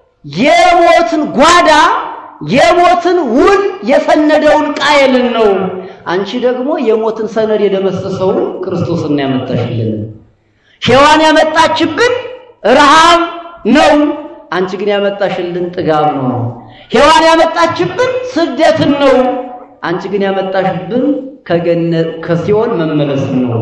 የሞትን ጓዳ የሞትን ውል የሰነደውን ቃየልን ነው። አንቺ ደግሞ የሞትን ሰነድ የደመሰሰውን ክርስቶስን ያመጣሽልን። ሔዋን ያመጣችብን ረሃብ ነው። አንቺ ግን ያመጣሽልን ጥጋብ ነው። ሔዋን ያመጣችብን ስደትን ነው። አንቺ ግን ያመጣሽብን ከገነት ከሲኦል መመለስን ነው።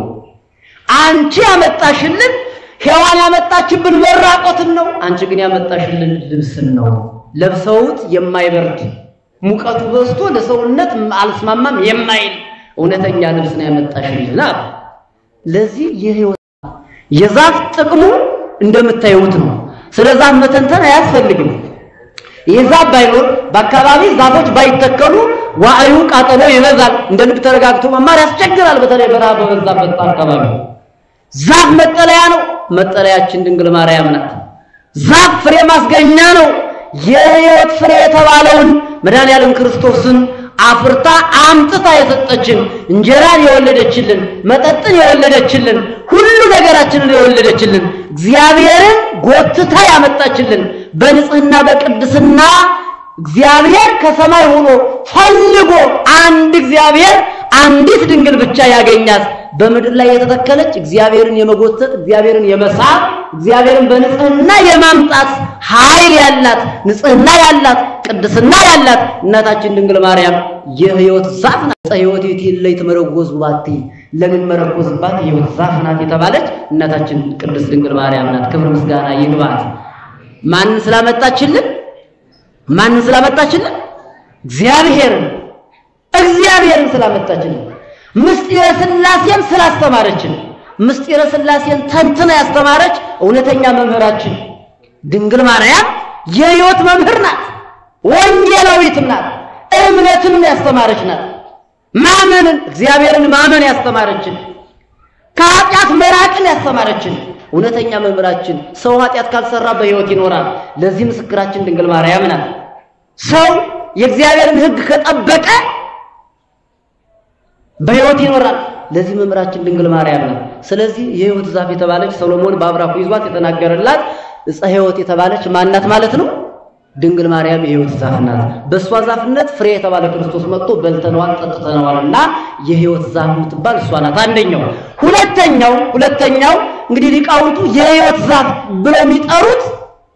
አንቺ ያመጣሽልን ሔዋን ያመጣችብን መራቆትን ነው። አንቺ ግን ያመጣሽልን ልብስን ነው። ለብሰውት የማይበርድ ሙቀቱ በዝቶ ለሰውነት አልስማማም የማይል እውነተኛ ልብስ ነው ያመጣሽልን። ለዚህ የሕይወት የዛፍ ጥቅሙ እንደምታዩት ነው። ስለ ዛፍ መተንተን አያስፈልግም። ይህ ዛፍ ባይኖር በአካባቢ ዛፎች ባይተከሉ ዋዕዩ ቃጠሎ ይበዛል። እንደ ልብ ተረጋግቶ መማር ያስቸግራል። በተለይ በረሃብ በበዛበት አካባቢ ዛፍ መጠለያ ነው። መጠለያችን ድንግል ማርያም ናት። ዛፍ ፍሬ ማስገኛ ነው። የሕይወት ፍሬ የተባለውን መድኃኔዓለም ክርስቶስን አፍርታ አምጥታ የሰጠችን እንጀራን የወለደችልን መጠጥን የወለደችልን ሁሉ ነገራችንን የወለደችልን እግዚአብሔርን ጎትታ ያመጣችልን በንጽህና በቅድስና እግዚአብሔር ከሰማይ ሆኖ ፈልጎ አንድ እግዚአብሔር አንዲት ድንግል ብቻ ያገኛት በምድር ላይ የተተከለች እግዚአብሔርን የመጎተት እግዚአብሔርን የመሳብ እግዚአብሔርን በንጽህና የማምጣት ኃይል ያላት ንጽህና ያላት ቅድስና ያላት እናታችን ድንግል ማርያም የሕይወት ዛፍ ናት። ዕፀ ሕይወት ይእቲ እለ ይትመረጎዝ ባቲ ለምን መረኮዝባት የሕይወት ዛፍ ናት የተባለች እናታችን ቅድስት ድንግል ማርያም ናት። ክብር ምስጋና ይግባት። ማንን ስላመጣችልን? ማንን ስላመጣችልን? እግዚአብሔርን እግዚአብሔርን ስላመጣችልን ምስጢረ ሥላሴን ስላስተማረችን ምስጢረ ሥላሴን ተንትና ያስተማረች እውነተኛ መምህራችን ድንግል ማርያም የሕይወት መምህር ናት። ወንጌላዊትም ናት። እምነትን ያስተማረች ናት። ማመንን እግዚአብሔርን ማመን ያስተማረችን ከኃጢአት መራቅን ያስተማረችን እውነተኛ መምህራችን ሰው ኃጢአት ካልሰራ በሕይወት ይኖራል። ለዚህ ምስክራችን ድንግል ማርያም ናት። ሰው የእግዚአብሔርን ሕግ ከጠበቀ በሕይወት ይኖራል። ለዚህ መምህራችን ድንግል ማርያም ነው። ስለዚህ የሕይወት ዛፍ የተባለች ሰሎሞን በአብራኩ ይዟት የተናገረላት ዕፀ ሕይወት የተባለች ማናት ማለት ነው? ድንግል ማርያም የሕይወት ዛፍ ናት። በእሷ ዛፍነት ፍሬ የተባለ ክርስቶስ መጥቶ በልተነዋል፣ ጠጥተነዋልና የሕይወት ዛፍ የምትባል እሷ ናት። አንደኛው። ሁለተኛው ሁለተኛው እንግዲህ ሊቃውንቱ የሕይወት ዛፍ ብለው የሚጠሩት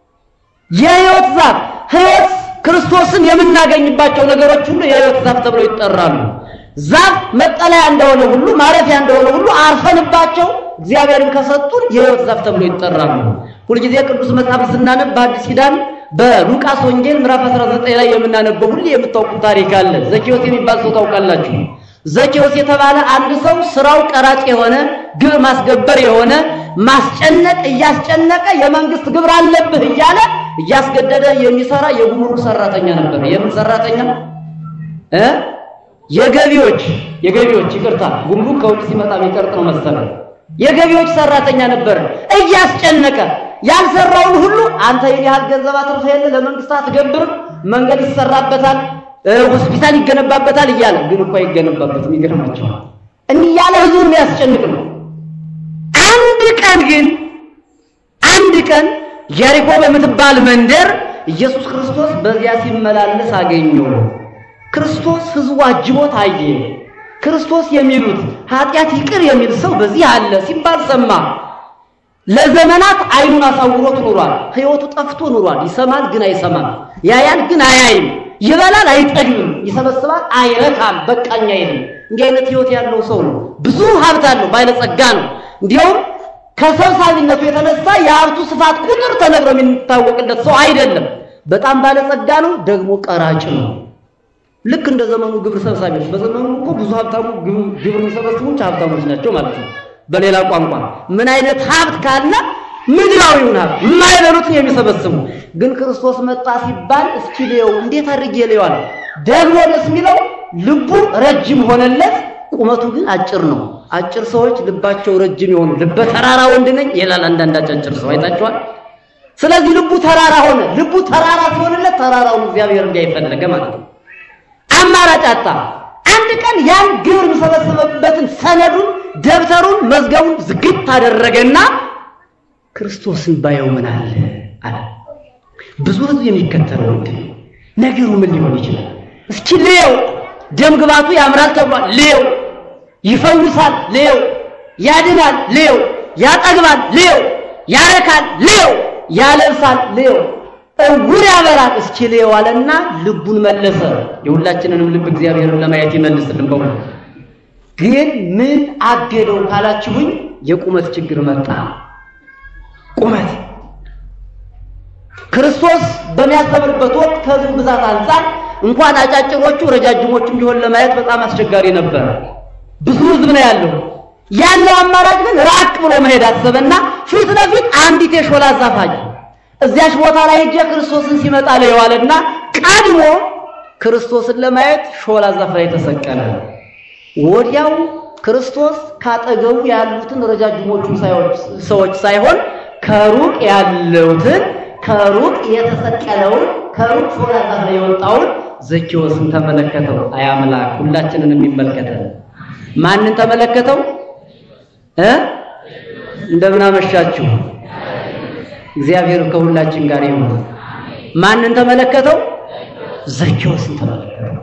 የሕይወት ዛፍ ሕይወት ክርስቶስን የምናገኝባቸው ነገሮች ሁሉ የሕይወት ዛፍ ተብለው ይጠራሉ። ዛፍ መጠለያ እንደሆነ ሁሉ ማረፊያ እንደሆነ ሁሉ አርፈንባቸው እግዚአብሔርን ከሰጡን የሕይወት ዛፍ ተብሎ ይጠራሉ። ሁልጊዜ ቅዱስ መጽሐፍ ስናነብ በአዲስ ኪዳን በሉቃስ ወንጌል ምዕራፍ 19 ላይ የምናነበው ሁሉ የምታውቁት ታሪክ አለ። ዘኬዎስ የሚባል ሰው ታውቃላችሁ። ዘኬዎስ የተባለ አንድ ሰው ስራው ቀራጭ የሆነ ግብር ማስገበር የሆነ ማስጨነቅ እያስጨነቀ የመንግስት ግብር አለብህ እያለ እያስገደደ የሚሰራ የጉምሩክ ሰራተኛ ነበር። የምን ሰራተኛ እ የገቢዎች የገቢዎች ይቅርታ፣ ጉምሩክ ከውጭ ሲመጣ የሚቀርጥ ነው መሰለህ። የገቢዎች ሰራተኛ ነበር። እያስጨነቀ ያልሰራውን ሁሉ አንተ የኔ ያህል ገንዘብ አትርፈህ የለ ለመንግስት አትገብርም፣ መንገድ ይሰራበታል፣ ሆስፒታል ይገነባበታል እያለ ግን እኮ አይገነባበትም። ይገርማቸዋል። እንዲህ እያለ ህዝቡን የሚያስጨንቅ ነው። አንድ ቀን ግን አንድ ቀን ኢያሪኮ በምትባል መንደር ኢየሱስ ክርስቶስ በዚያ ሲመላለስ አገኘው። ክርስቶስ ህዝቡ አጅቦት አየ። ክርስቶስ የሚሉት ኃጢአት ይቅር የሚል ሰው በዚህ አለ ሲባል ሰማ። ለዘመናት አይኑን አሳውሮት ኑሯል። ህይወቱ ጠፍቶ ኑሯል። ይሰማል ግን አይሰማም፣ ያያል ግን አያይም፣ ይበላል አይጠግብም፣ ይሰበስባል አይረካም፣ በቃኝ አይልም። እንዲህ አይነት ህይወት ያለው ሰው ነው። ብዙ ሀብት አለው፣ ባለጸጋ ነው። እንዲያውም ከሰብሳቢነቱ የተነሳ የሀብቱ ስፋት ቁጥር ተነግሮ የሚታወቅለት ሰው አይደለም። በጣም ባለጸጋ ነው፣ ደግሞ ቀራጭ ነው። ልክ እንደ ዘመኑ ግብር ሰብሳቢዎች። በዘመኑ እኮ ብዙ ሀብታሙ ግብር የሚሰበስቡት ሀብታሞች ናቸው ማለት ነው። በሌላ ቋንቋ ምን አይነት ሀብት ካለ ምድራዊውን ሀብት የማይበሉትን የሚሰበስቡ ግን ክርስቶስ መጣ ሲባል እስኪ ልየው እንዴት አድርጌ ልየዋል? ደግሞ ደስ የሚለው ልቡ ረጅም ሆነለት፣ ቁመቱ ግን አጭር ነው። አጭር ሰዎች ልባቸው ረጅም የሆኑ ልበ ተራራ ወንድ ነኝ ይላል አንዳንድ አጫጭር ሰው አይታችኋል። ስለዚህ ልቡ ተራራ ሆነ። ልቡ ተራራ ሲሆንለት ተራራውን እግዚአብሔር እንዲያይፈለገ ማለት ነው። አማራጭ አጣ። አንድ ቀን ያን ግብር የሚሰበሰበበትን ሰነዱን፣ ደብተሩን፣ መዝገቡን ዝግት አደረገና ክርስቶስን ባየው ምን አለ አለ። ብዙ ሕዝብ የሚከተለው እንዴ ነገሩ ምን ሊሆን ይችላል? እስኪ ልየው። ደም ግባቱ ያምራል ተብሏል። ልየው። ይፈውሳል፣ ልየው። ያድናል፣ ልየው። ያጠግባል፣ ልየው። ያረካል፣ ልየው። ያለብሳል፣ ልየው። እውር ያበራል እስኪ ልየው አለና ልቡን መለሰ። የሁላችንንም ልብ እግዚአብሔርን ለማየት ይመልስልን። በእውነት ግን ምን አገደው ካላችሁኝ የቁመት ችግር መጣ። ቁመት ክርስቶስ በሚያስተምርበት ወቅት ከሕዝቡ ብዛት አንጻር እንኳን አጫጭሮቹ ረጃጅሞቹም ቢሆን ለማየት በጣም አስቸጋሪ ነበር። ብዙ ሕዝብ ነው ያለው። ያለው አማራጭ ግን ራቅ ብሎ መሄድ አሰበና ፊት ለፊት አንዲት የሾላ ዛፍ አየ። እዚያች ቦታ ላይ ሄጄ ክርስቶስን ሲመጣ ለየዋለና ቀድሞ ክርስቶስን ለማየት ሾላ ዛፍ ላይ ተሰቀለ። ወዲያው ክርስቶስ ካጠገቡ ያሉትን ረጃጅሞቹን ሰዎች ሳይሆን ከሩቅ ያለውትን ከሩቅ የተሰቀለውን ከሩቅ ሾላ ዛፍ ላይ የወጣውን ዘኬዎስን ተመለከተው። አይ አምላክ ሁላችንን የሚመለከተን ማንን ተመለከተው እ እንደምን አመሻችሁ። እግዚአብሔር ከሁላችን ጋር ይሁን። ማንን ተመለከተው? ዘኬዎስን ተመለከተው።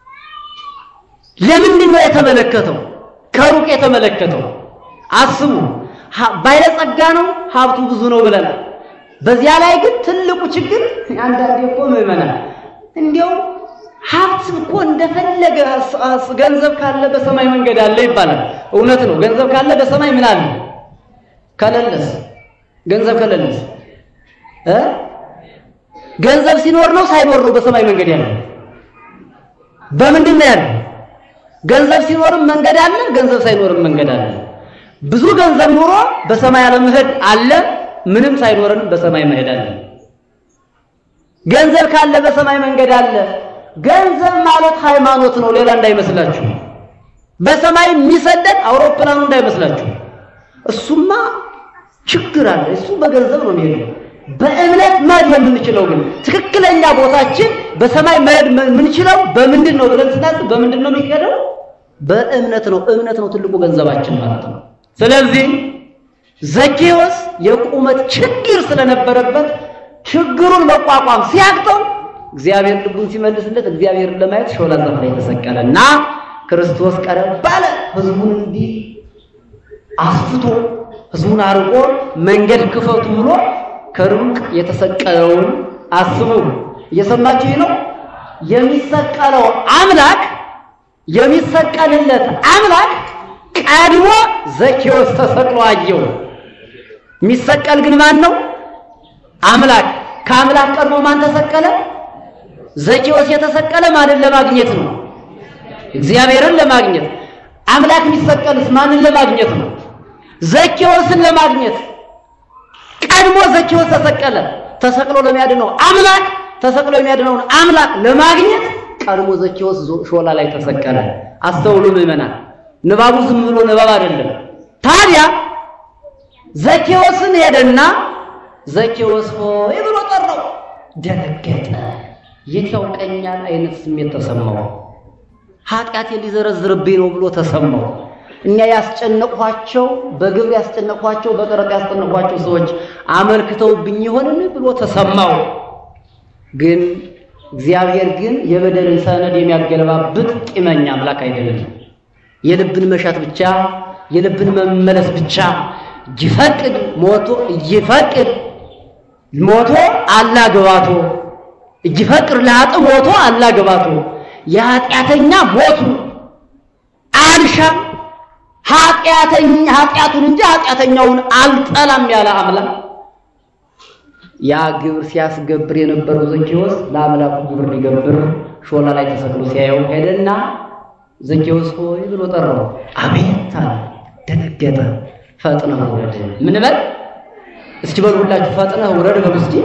ለምንድን ነው የተመለከተው? ከሩቅ የተመለከተው አስቡ። ባለጸጋ ነው፣ ሀብቱ ብዙ ነው ብለናል። በዚያ ላይ ግን ትልቁ ችግር አንዳንዴ እኮ ምዕመናን እንዲያው ሀብት እኮ እንደፈለገ ገንዘብ ካለ በሰማይ መንገድ አለ ይባላል። እውነት ነው። ገንዘብ ካለ በሰማይ ምን አለ? ከሌለስ ገንዘብ ከሌለስ እ ገንዘብ ሲኖር ነው ሳይኖር ነው በሰማይ መንገድ ያለ? በምንድን ነው ያለ? ገንዘብ ሲኖርም መንገድ አለ፣ ገንዘብ ሳይኖርም መንገድ አለ። ብዙ ገንዘብ ኑሮ በሰማይ አለመሄድ አለ፣ ምንም ሳይኖርንም በሰማይ መሄድ አለ። ገንዘብ ካለ በሰማይ መንገድ አለ። ገንዘብ ማለት ሃይማኖት ነው፣ ሌላ እንዳይመስላችሁ። በሰማይ የሚሰደድ አውሮፕላኑ እንዳይመስላችሁ። እሱማ ችግር አለ። እሱ በገንዘብ ነው የሚሄደው። በእምነት መሄድ የምንችለው ግን ትክክለኛ ቦታችን በሰማይ መሄድ የምንችለው በምንድን ነው ብለን ስናስብ በምንድን ነው የሚሄደው? በእምነት ነው። እምነት ነው ትልቁ ገንዘባችን ማለት ነው። ስለዚህ ዘኬዎስ የቁመት ችግር ስለነበረበት ችግሩን መቋቋም ሲያቅተው እግዚአብሔር ልቡን ሲመልስለት እግዚአብሔርን ለማየት ሾላ ዛፍ ላይ ተሰቀለ እና ክርስቶስ ቀረብ ባለ ህዝቡን እንዲህ አስፍቶ ህዝቡን አርቆ መንገድ ክፈቱ ብሎ ከሩቅ የተሰቀለውን አስቡ። እየሰማችሁ ነው። የሚሰቀለው አምላክ የሚሰቀልለት አምላክ ቀድሞ ዘኬዎስ ተሰቅሎ አየው። የሚሰቀል ግን ማን ነው? አምላክ። ከአምላክ ቀድሞ ማን ተሰቀለ? ዘኬዎስ የተሰቀለ ማንን ለማግኘት ነው? እግዚአብሔርን ለማግኘት። አምላክ የሚሰቀልስ ማንን ለማግኘት ነው? ዘኬዎስን ለማግኘት። ቀድሞ ዘኬዎስ ተሰቀለ። ተሰቅሎ ለሚያድነው አምላክ ተሰቅሎ የሚያድነውን አምላክ ለማግኘት ቀድሞ ዘኬዎስ ሾላ ላይ ተሰቀለ። አስተውሉ ምዕመናን፣ ንባቡ ዝም ብሎ ንባብ አይደለም። ታዲያ ዘኬዎስን ሄደና ዘኬዎስ ሆይ ብሎ ጠራው። ደነገጠ። የት ያውቀኛል አይነት ስሜት ተሰማው። ኃጢአቴ ሊዘረዝርብኝ ነው ብሎ ተሰማው። እኛ ያስጨነቅኋቸው በግብር ያስጨነቅኋቸው በቀረጥ ያስጨነቅኋቸው ሰዎች አመልክተውብኝ ይሆንን ብሎ ተሰማው። ግን እግዚአብሔር ግን የበደልን ሰነድ የሚያገለባብጥ ቂመኛ አምላክ አይደለም። የልብን መሻት ብቻ የልብን መመለስ ብቻ ይፈቅድ ሞቶ ይፈቅድ ሞቶ አላግባቶ ይፈቅድ ለኃጥእ ሞቶ አላግባቶ የኃጢአተኛ ሞቱ አልሻም ኃጢአተኛ ኃጢአቱን እንጂ ኃጢአተኛውን አልጠላም ያለ አምላክ ያ ግብር ሲያስገብር የነበረው ዘኬዎስ ለአምላኩ ግብር ሊገብር ሾላ ላይ ተሰቅሎ ሲያየው ሄደና ዘኬዎስ ሆይ ብሎ ጠራው። አቤት አለ። ደነገጠ። ፈጥነህ ውረድ። ምን በል እስኪ በሉ ሁላችሁ ፈጥነህ ውረድ በሉ እስኪ።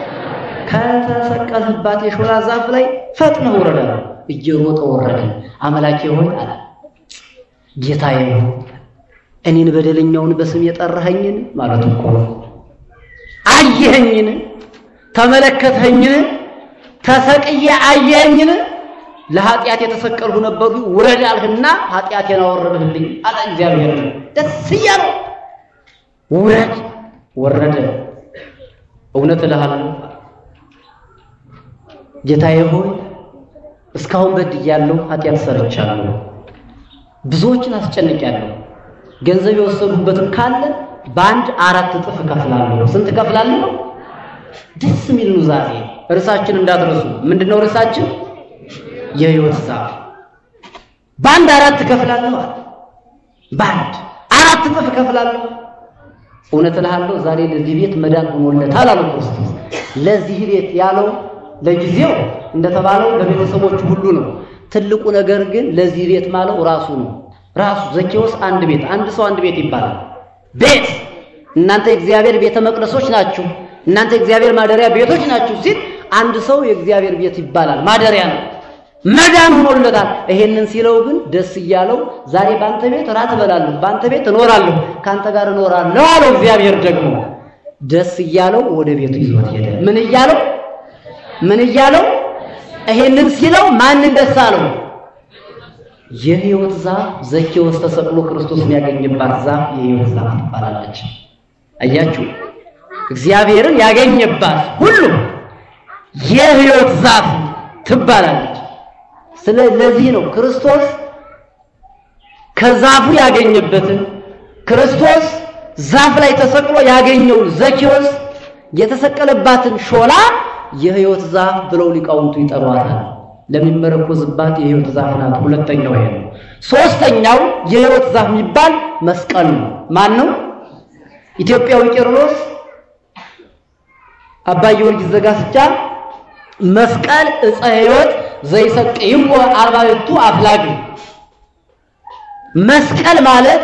ከተሰቀልህባት የሾላ ዛፍ ላይ ፈጥነህ ውረድ አለ። እየሮጠ ወረደ። አምላኬ ሆይ አለ ጌታዬ ሆይ እኔን በደለኛውን በስም የጠራኸኝን ማለት እኮ አየኸኝን? ተመለከተኝን? ተሰቅዬ አየኸኝን? ለኃጢአት የተሰቀልሁ ነበሩ ውረድ አልህና ኃጢአቴን አወረድህልኝ አለ እግዚአብሔር። ደስ እያለው ውረድ ወረደ። እውነት እልሃለሁ ጌታዬ ሆይ እስካሁን በድያለሁ፣ ኃጢአት ሰርቻለሁ፣ ብዙዎችን አስጨንቄያለሁ። ገንዘብ የወሰዱበትም ካለ በአንድ አራት እጥፍ እከፍላለሁ። ስንት እከፍላለሁ? ደስ የሚል ኑዛዜ። ርዕሳችን እንዳትረሱ። ምንድነው ርዕሳችን? የሕይወት ዛፍ። በአንድ አራት እከፍላለሁ አለ። በአንድ አራት እጥፍ እከፍላለሁ። እውነት እልሃለሁ ዛሬ ለዚህ ቤት መዳን ሆኖለታል አለ ክርስቶስ። ለዚህ ቤት ያለው ለጊዜው እንደተባለው ለቤተሰቦቹ ሁሉ ነው። ትልቁ ነገር ግን ለዚህ ቤት ማለው ራሱ ነው። ራሱ ዘኬዎስ አንድ ቤት፣ አንድ ሰው አንድ ቤት ይባላል። ቤት እናንተ የእግዚአብሔር ቤተ መቅደሶች ናችሁ፣ እናንተ የእግዚአብሔር ማደሪያ ቤቶች ናችሁ ሲል አንድ ሰው የእግዚአብሔር ቤት ይባላል፣ ማደሪያ ነው። መዳን ሆኖለታል። ይሄንን ሲለው ግን ደስ እያለው ዛሬ በአንተ ቤት እራት እበላለሁ፣ በአንተ ቤት እኖራለሁ፣ ከአንተ ጋር እኖራለሁ አለው። እግዚአብሔር ደግሞ ደስ እያለው ወደ ቤቱ ይዞት ሄደ። ምን እያለው ምን እያለው ይሄንን ሲለው ማንን ደስ አለው? የሕይወት ዛፍ ዘኬዎስ ተሰቅሎ ክርስቶስን ያገኘባት ዛፍ የሕይወት ዛፍ ትባላለች። አያችሁ፣ እግዚአብሔርን ያገኘባት ሁሉ የሕይወት ዛፍ ትባላለች። ስለዚህ ነው ክርስቶስ ከዛፉ ያገኘበትን ክርስቶስ ዛፍ ላይ ተሰቅሎ ያገኘውን ዘኬዎስ የተሰቀለባትን ሾላ የሕይወት ዛፍ ብለው ሊቃውንቱ ይጠሯታል። ለሚመረኮዝባት የሕይወት ዛፍ ናት። ሁለተኛው ይሄ ነው። ሶስተኛው የሕይወት ዛፍ የሚባል መስቀል ነው። ማን ነው? ኢትዮጵያዊ ቄርሎስ አባ ጊዮርጊስ ዘጋስጫ መስቀል ዕፀ ሕይወት ዘይሰቅይዎ አርባዕቱ አፍላግ መስቀል ማለት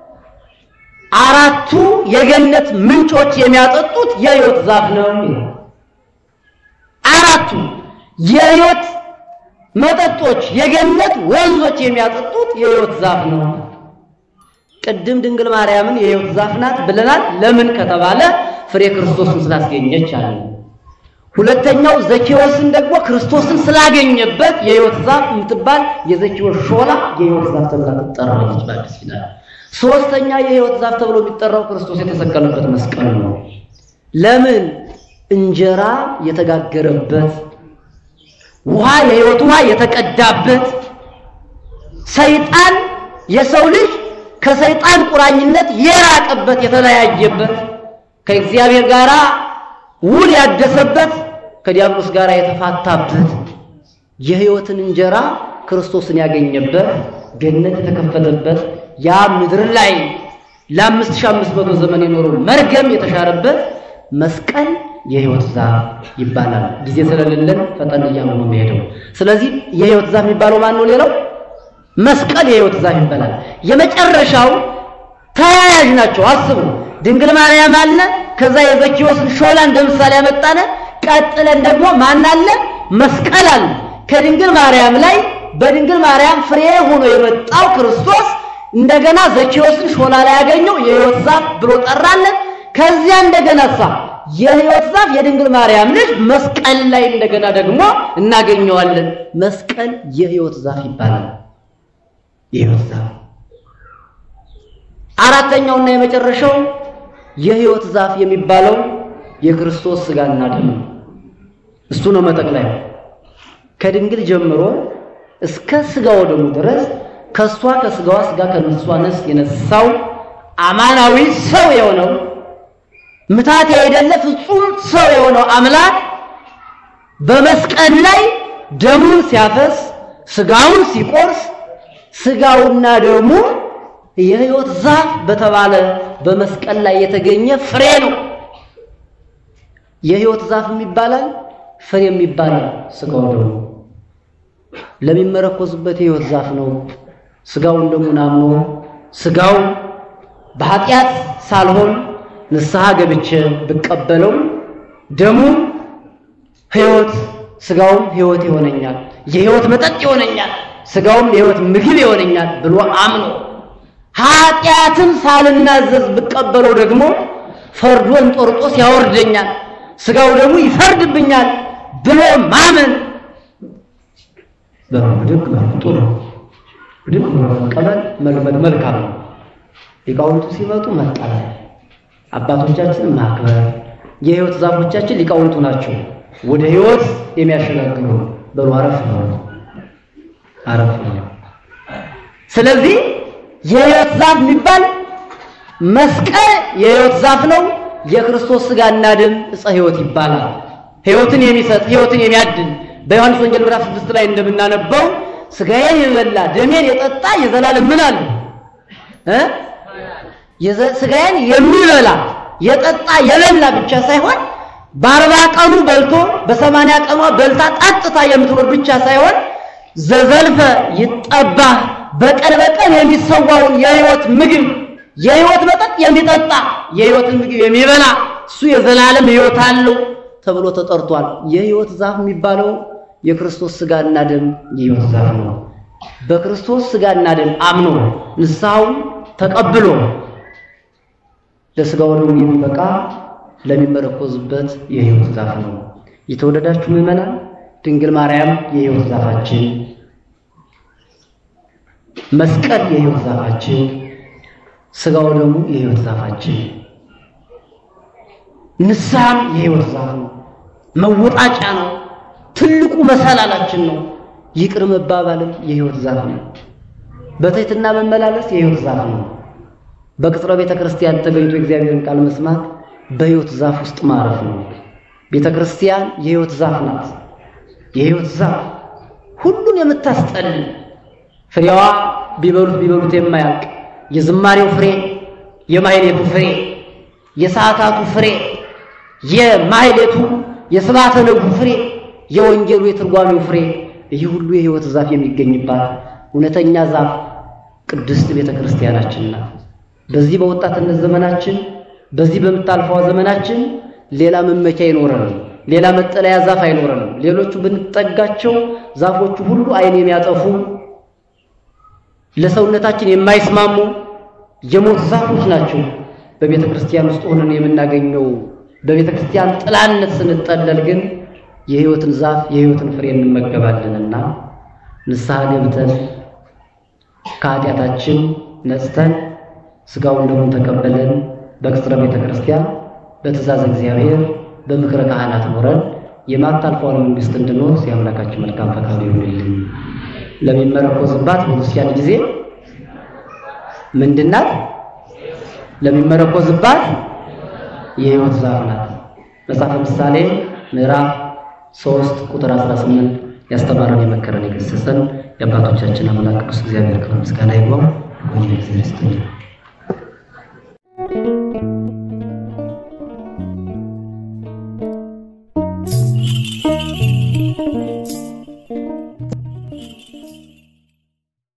አራቱ የገነት ምንጮች የሚያጠጡት የሕይወት ዛፍ ነው። አራቱ የሕይወት መጠጦች የገነት ወንዞች የሚያጠጡት የሕይወት ዛፍ ነው። ቅድም ድንግል ማርያምን የሕይወት ዛፍ ናት ብለናል። ለምን ከተባለ ፍሬ ክርስቶስን ስላስገኘች አለ። ሁለተኛው ዘኬዎስን ደግሞ ክርስቶስን ስላገኘበት የሕይወት ዛፍ የምትባል የዘኬዎስ ሾላ የሕይወት ዛፍ ተብላ ትጠራለች በአዲስ ኪዳን። ሶስተኛ የሕይወት ዛፍ ተብሎ የሚጠራው ክርስቶስ የተሰቀለበት መስቀል ነው። ለምን? እንጀራ የተጋገረበት ውሃ የሕይወት ውሃ የተቀዳበት ሰይጣን የሰው ልጅ ከሰይጣን ቁራኝነት የራቀበት የተለያየበት ከእግዚአብሔር ጋር ውል ያደሰበት ከዲያብሎስ ጋር የተፋታበት የሕይወትን እንጀራ ክርስቶስን ያገኘበት ገነት የተከፈተበት ያ ምድር ላይ ለአምስት ሺህ አምስት መቶ ዘመን የኖረው መርገም የተሻረበት መስቀል የሕይወት ዛፍ ይባላል። ጊዜ ስለሌለን ፈጠን እያሉ ነው የሚሄደው። ስለዚህ የሕይወት ዛፍ የሚባለው ማን ነው? ሌላው መስቀል የሕይወት ዛፍ ይባላል። የመጨረሻው ተያያዥ ናቸው። አስቡ። ድንግል ማርያም አለ፣ ከዛ የዘኬዎስን ሾላ እንደ ምሳሌ ያመጣነ፣ ቀጥለን ደግሞ ማን አለ? መስቀል አለ። ከድንግል ማርያም ላይ በድንግል ማርያም ፍሬ ሆኖ የመጣው ክርስቶስ እንደገና ዘኬዎስን ሾላ ላይ ያገኘው የሕይወት ዛፍ ብሎ ጠራለን። ከዚያ እንደገና ሳ የሕይወት ዛፍ የድንግል ማርያም ልጅ መስቀል ላይ እንደገና ደግሞ እናገኘዋለን። መስቀል የሕይወት ዛፍ ይባላል። የሕይወት ዛፍ አራተኛውና የመጨረሻው የሕይወት ዛፍ የሚባለው የክርስቶስ ሥጋና ደም እሱ ነው መጠቅለያው። ከድንግል ጀምሮ እስከ ሥጋው ደሙ ድረስ ከሷ ከሥጋዋ ሥጋ ከነሷ ነፍስ የነሳው አማናዊ ሰው የሆነው ምታት ያይደለ ፍጹም ሰው የሆነው አምላክ በመስቀል ላይ ደሙን ሲያፈስ ሥጋውን ሲቆርስ ሥጋውና ደሙ የሕይወት ዛፍ በተባለ በመስቀል ላይ የተገኘ ፍሬ ነው። የሕይወት ዛፍ ይባላል፣ ፍሬም ይባላል። ሥጋው ደሙ ለሚመረኮዝበት የሕይወት ዛፍ ነው። ሥጋውን ደሙን አምኖ ሥጋው በኃጢአት ሳልሆን ንስሐ ገብቼ ብቀበለው ደሙ ሕይወት ሥጋውም ሕይወት ይሆነኛል፣ የሕይወት መጠጥ ይሆነኛል፣ ሥጋውም የሕይወት ምግብ ይሆነኛል ብሎ አምኖ ኃጢአትን ሳልናዘዝ ብቀበለው ደግሞ ፈርዶ እንጦርጦስ ያወርደኛል፣ ሥጋው ደግሞ ይፈርድብኛል ብሎ ማመን በድግ ጥሩ ድግ መቀበል መልመድ መልካም ነው። ሊቃውንቱ ሲመጡ መቀበል፣ አባቶቻችንን ማክበር። የሕይወት ዛፎቻችን ሊቃውንቱ ናቸው፣ ወደ ሕይወት የሚያሸጋግሩ በሉ አረፍ ነው አረፍ ነው። ስለዚህ የሕይወት ዛፍ የሚባል መስቀል የሕይወት ዛፍ ነው። የክርስቶስ ሥጋና ደም ዕፀ ሕይወት ይባላል። ሕይወትን የሚሰጥ ሕይወትን የሚያድን በዮሐንስ ወንጌል ምዕራፍ ስድስት ላይ እንደምናነበው ሥጋዬን የበላ ደሜን የጠጣ የዘላለም ምን አለ እ ሥጋዬን የሚበላ የጠጣ የበላ ብቻ ሳይሆን በአርባ ቀኑ በልቶ በሰማንያ ቀኗ በልታ ጠጥታ የምትኖር ብቻ ሳይሆን ዘዘልፈ ይጠባ በቀን በቀን የሚሰዋውን የሕይወት ምግብ የሕይወት መጠጥ የሚጠጣ የሕይወትን ምግብ የሚበላ እሱ የዘላለም ሕይወት አለው ተብሎ ተጠርቷል። የሕይወት ዛፍ የሚባለው የክርስቶስ ሥጋና ደም የሕይወት ዛፍ ነው። በክርስቶስ ሥጋና ደም አምኖ ንስሐውን ተቀብሎ ለሥጋው ደሙ የሚበቃ ለሚመረኮዝበት የሕይወት ዛፍ ነው። የተወደዳችሁ ምዕመናን ድንግል ማርያም የሕይወት ዛፋችን መስቀል የሕይወት ዛፋችን፣ ሥጋው ደግሞ የሕይወት ዛፋችን፣ ንስሐም የሕይወት ዛፍ ነው። መወጣጫ ነው። ትልቁ መሰላላችን ነው። ይቅር መባባልም የሕይወት ዛፍ ነው። በትሕትና መመላለስ የሕይወት ዛፍ ነው። በቅጽረ ቤተ ክርስቲያን ተገኝቶ የእግዚአብሔርን ቃል መስማት በሕይወት ዛፍ ውስጥ ማረፍ ነው። ቤተ ክርስቲያን የሕይወት ዛፍ ናት። የሕይወት ዛፍ ሁሉን የምታስጠልል ፍሬዋ ቢበሉት ቢበሉት የማያልቅ የዝማሬው ፍሬ፣ የማህሌቱ ፍሬ፣ የሰዓታቱ ፍሬ፣ የማህሌቱ የስብሐተ ነግሁ ፍሬ፣ የወንጌሉ የትርጓሜው ፍሬ፣ ይህ ሁሉ የሕይወት ዛፍ የሚገኝባት እውነተኛ ዛፍ ቅድስት ቤተ ክርስቲያናችን ናት። በዚህ በወጣትነት ዘመናችን በዚህ በምታልፈዋ ዘመናችን ሌላ መመኪያ አይኖረንም። ሌላ መጠለያ ዛፍ አይኖረንም። ሌሎቹ ብንጠጋቸው ዛፎቹ ሁሉ ዓይን የሚያጠፉ ለሰውነታችን የማይስማሙ የሞት ዛፎች ናቸው። በቤተ ክርስቲያን ውስጥ ሆነን የምናገኘው በቤተ ክርስቲያን ጥላነት ስንጠለል ግን የሕይወትን ዛፍ የሕይወትን ፍሬ እንመገባለንና ንስሐ ገብተን ከኃጢአታችን ነጽተን ሥጋውን ደሙን ተቀበለን በቅጽረ ቤተ ክርስቲያን በትእዛዝ እግዚአብሔር በምክረ ካህናት ኖረን የማታልፈውን መንግሥት እንድንወርስ የአምላካችን መልካም ፈቃዱ ይሁንልን። ለሚመረኮዝባት በክርስቲያን ጊዜ ምንድናት? ለሚመረኮዝባት የሕይወት ዛፍ ናት። መጽሐፈ ምሳሌ ምዕራፍ 3 ቁጥር 18 ያስተማረን የመከረን የገሰጸን የአባቶቻችን አምላክ ቅዱስ እግዚአብሔር ክብር ምስጋና ይግባው። እግዚአብሔር ይስጥልን።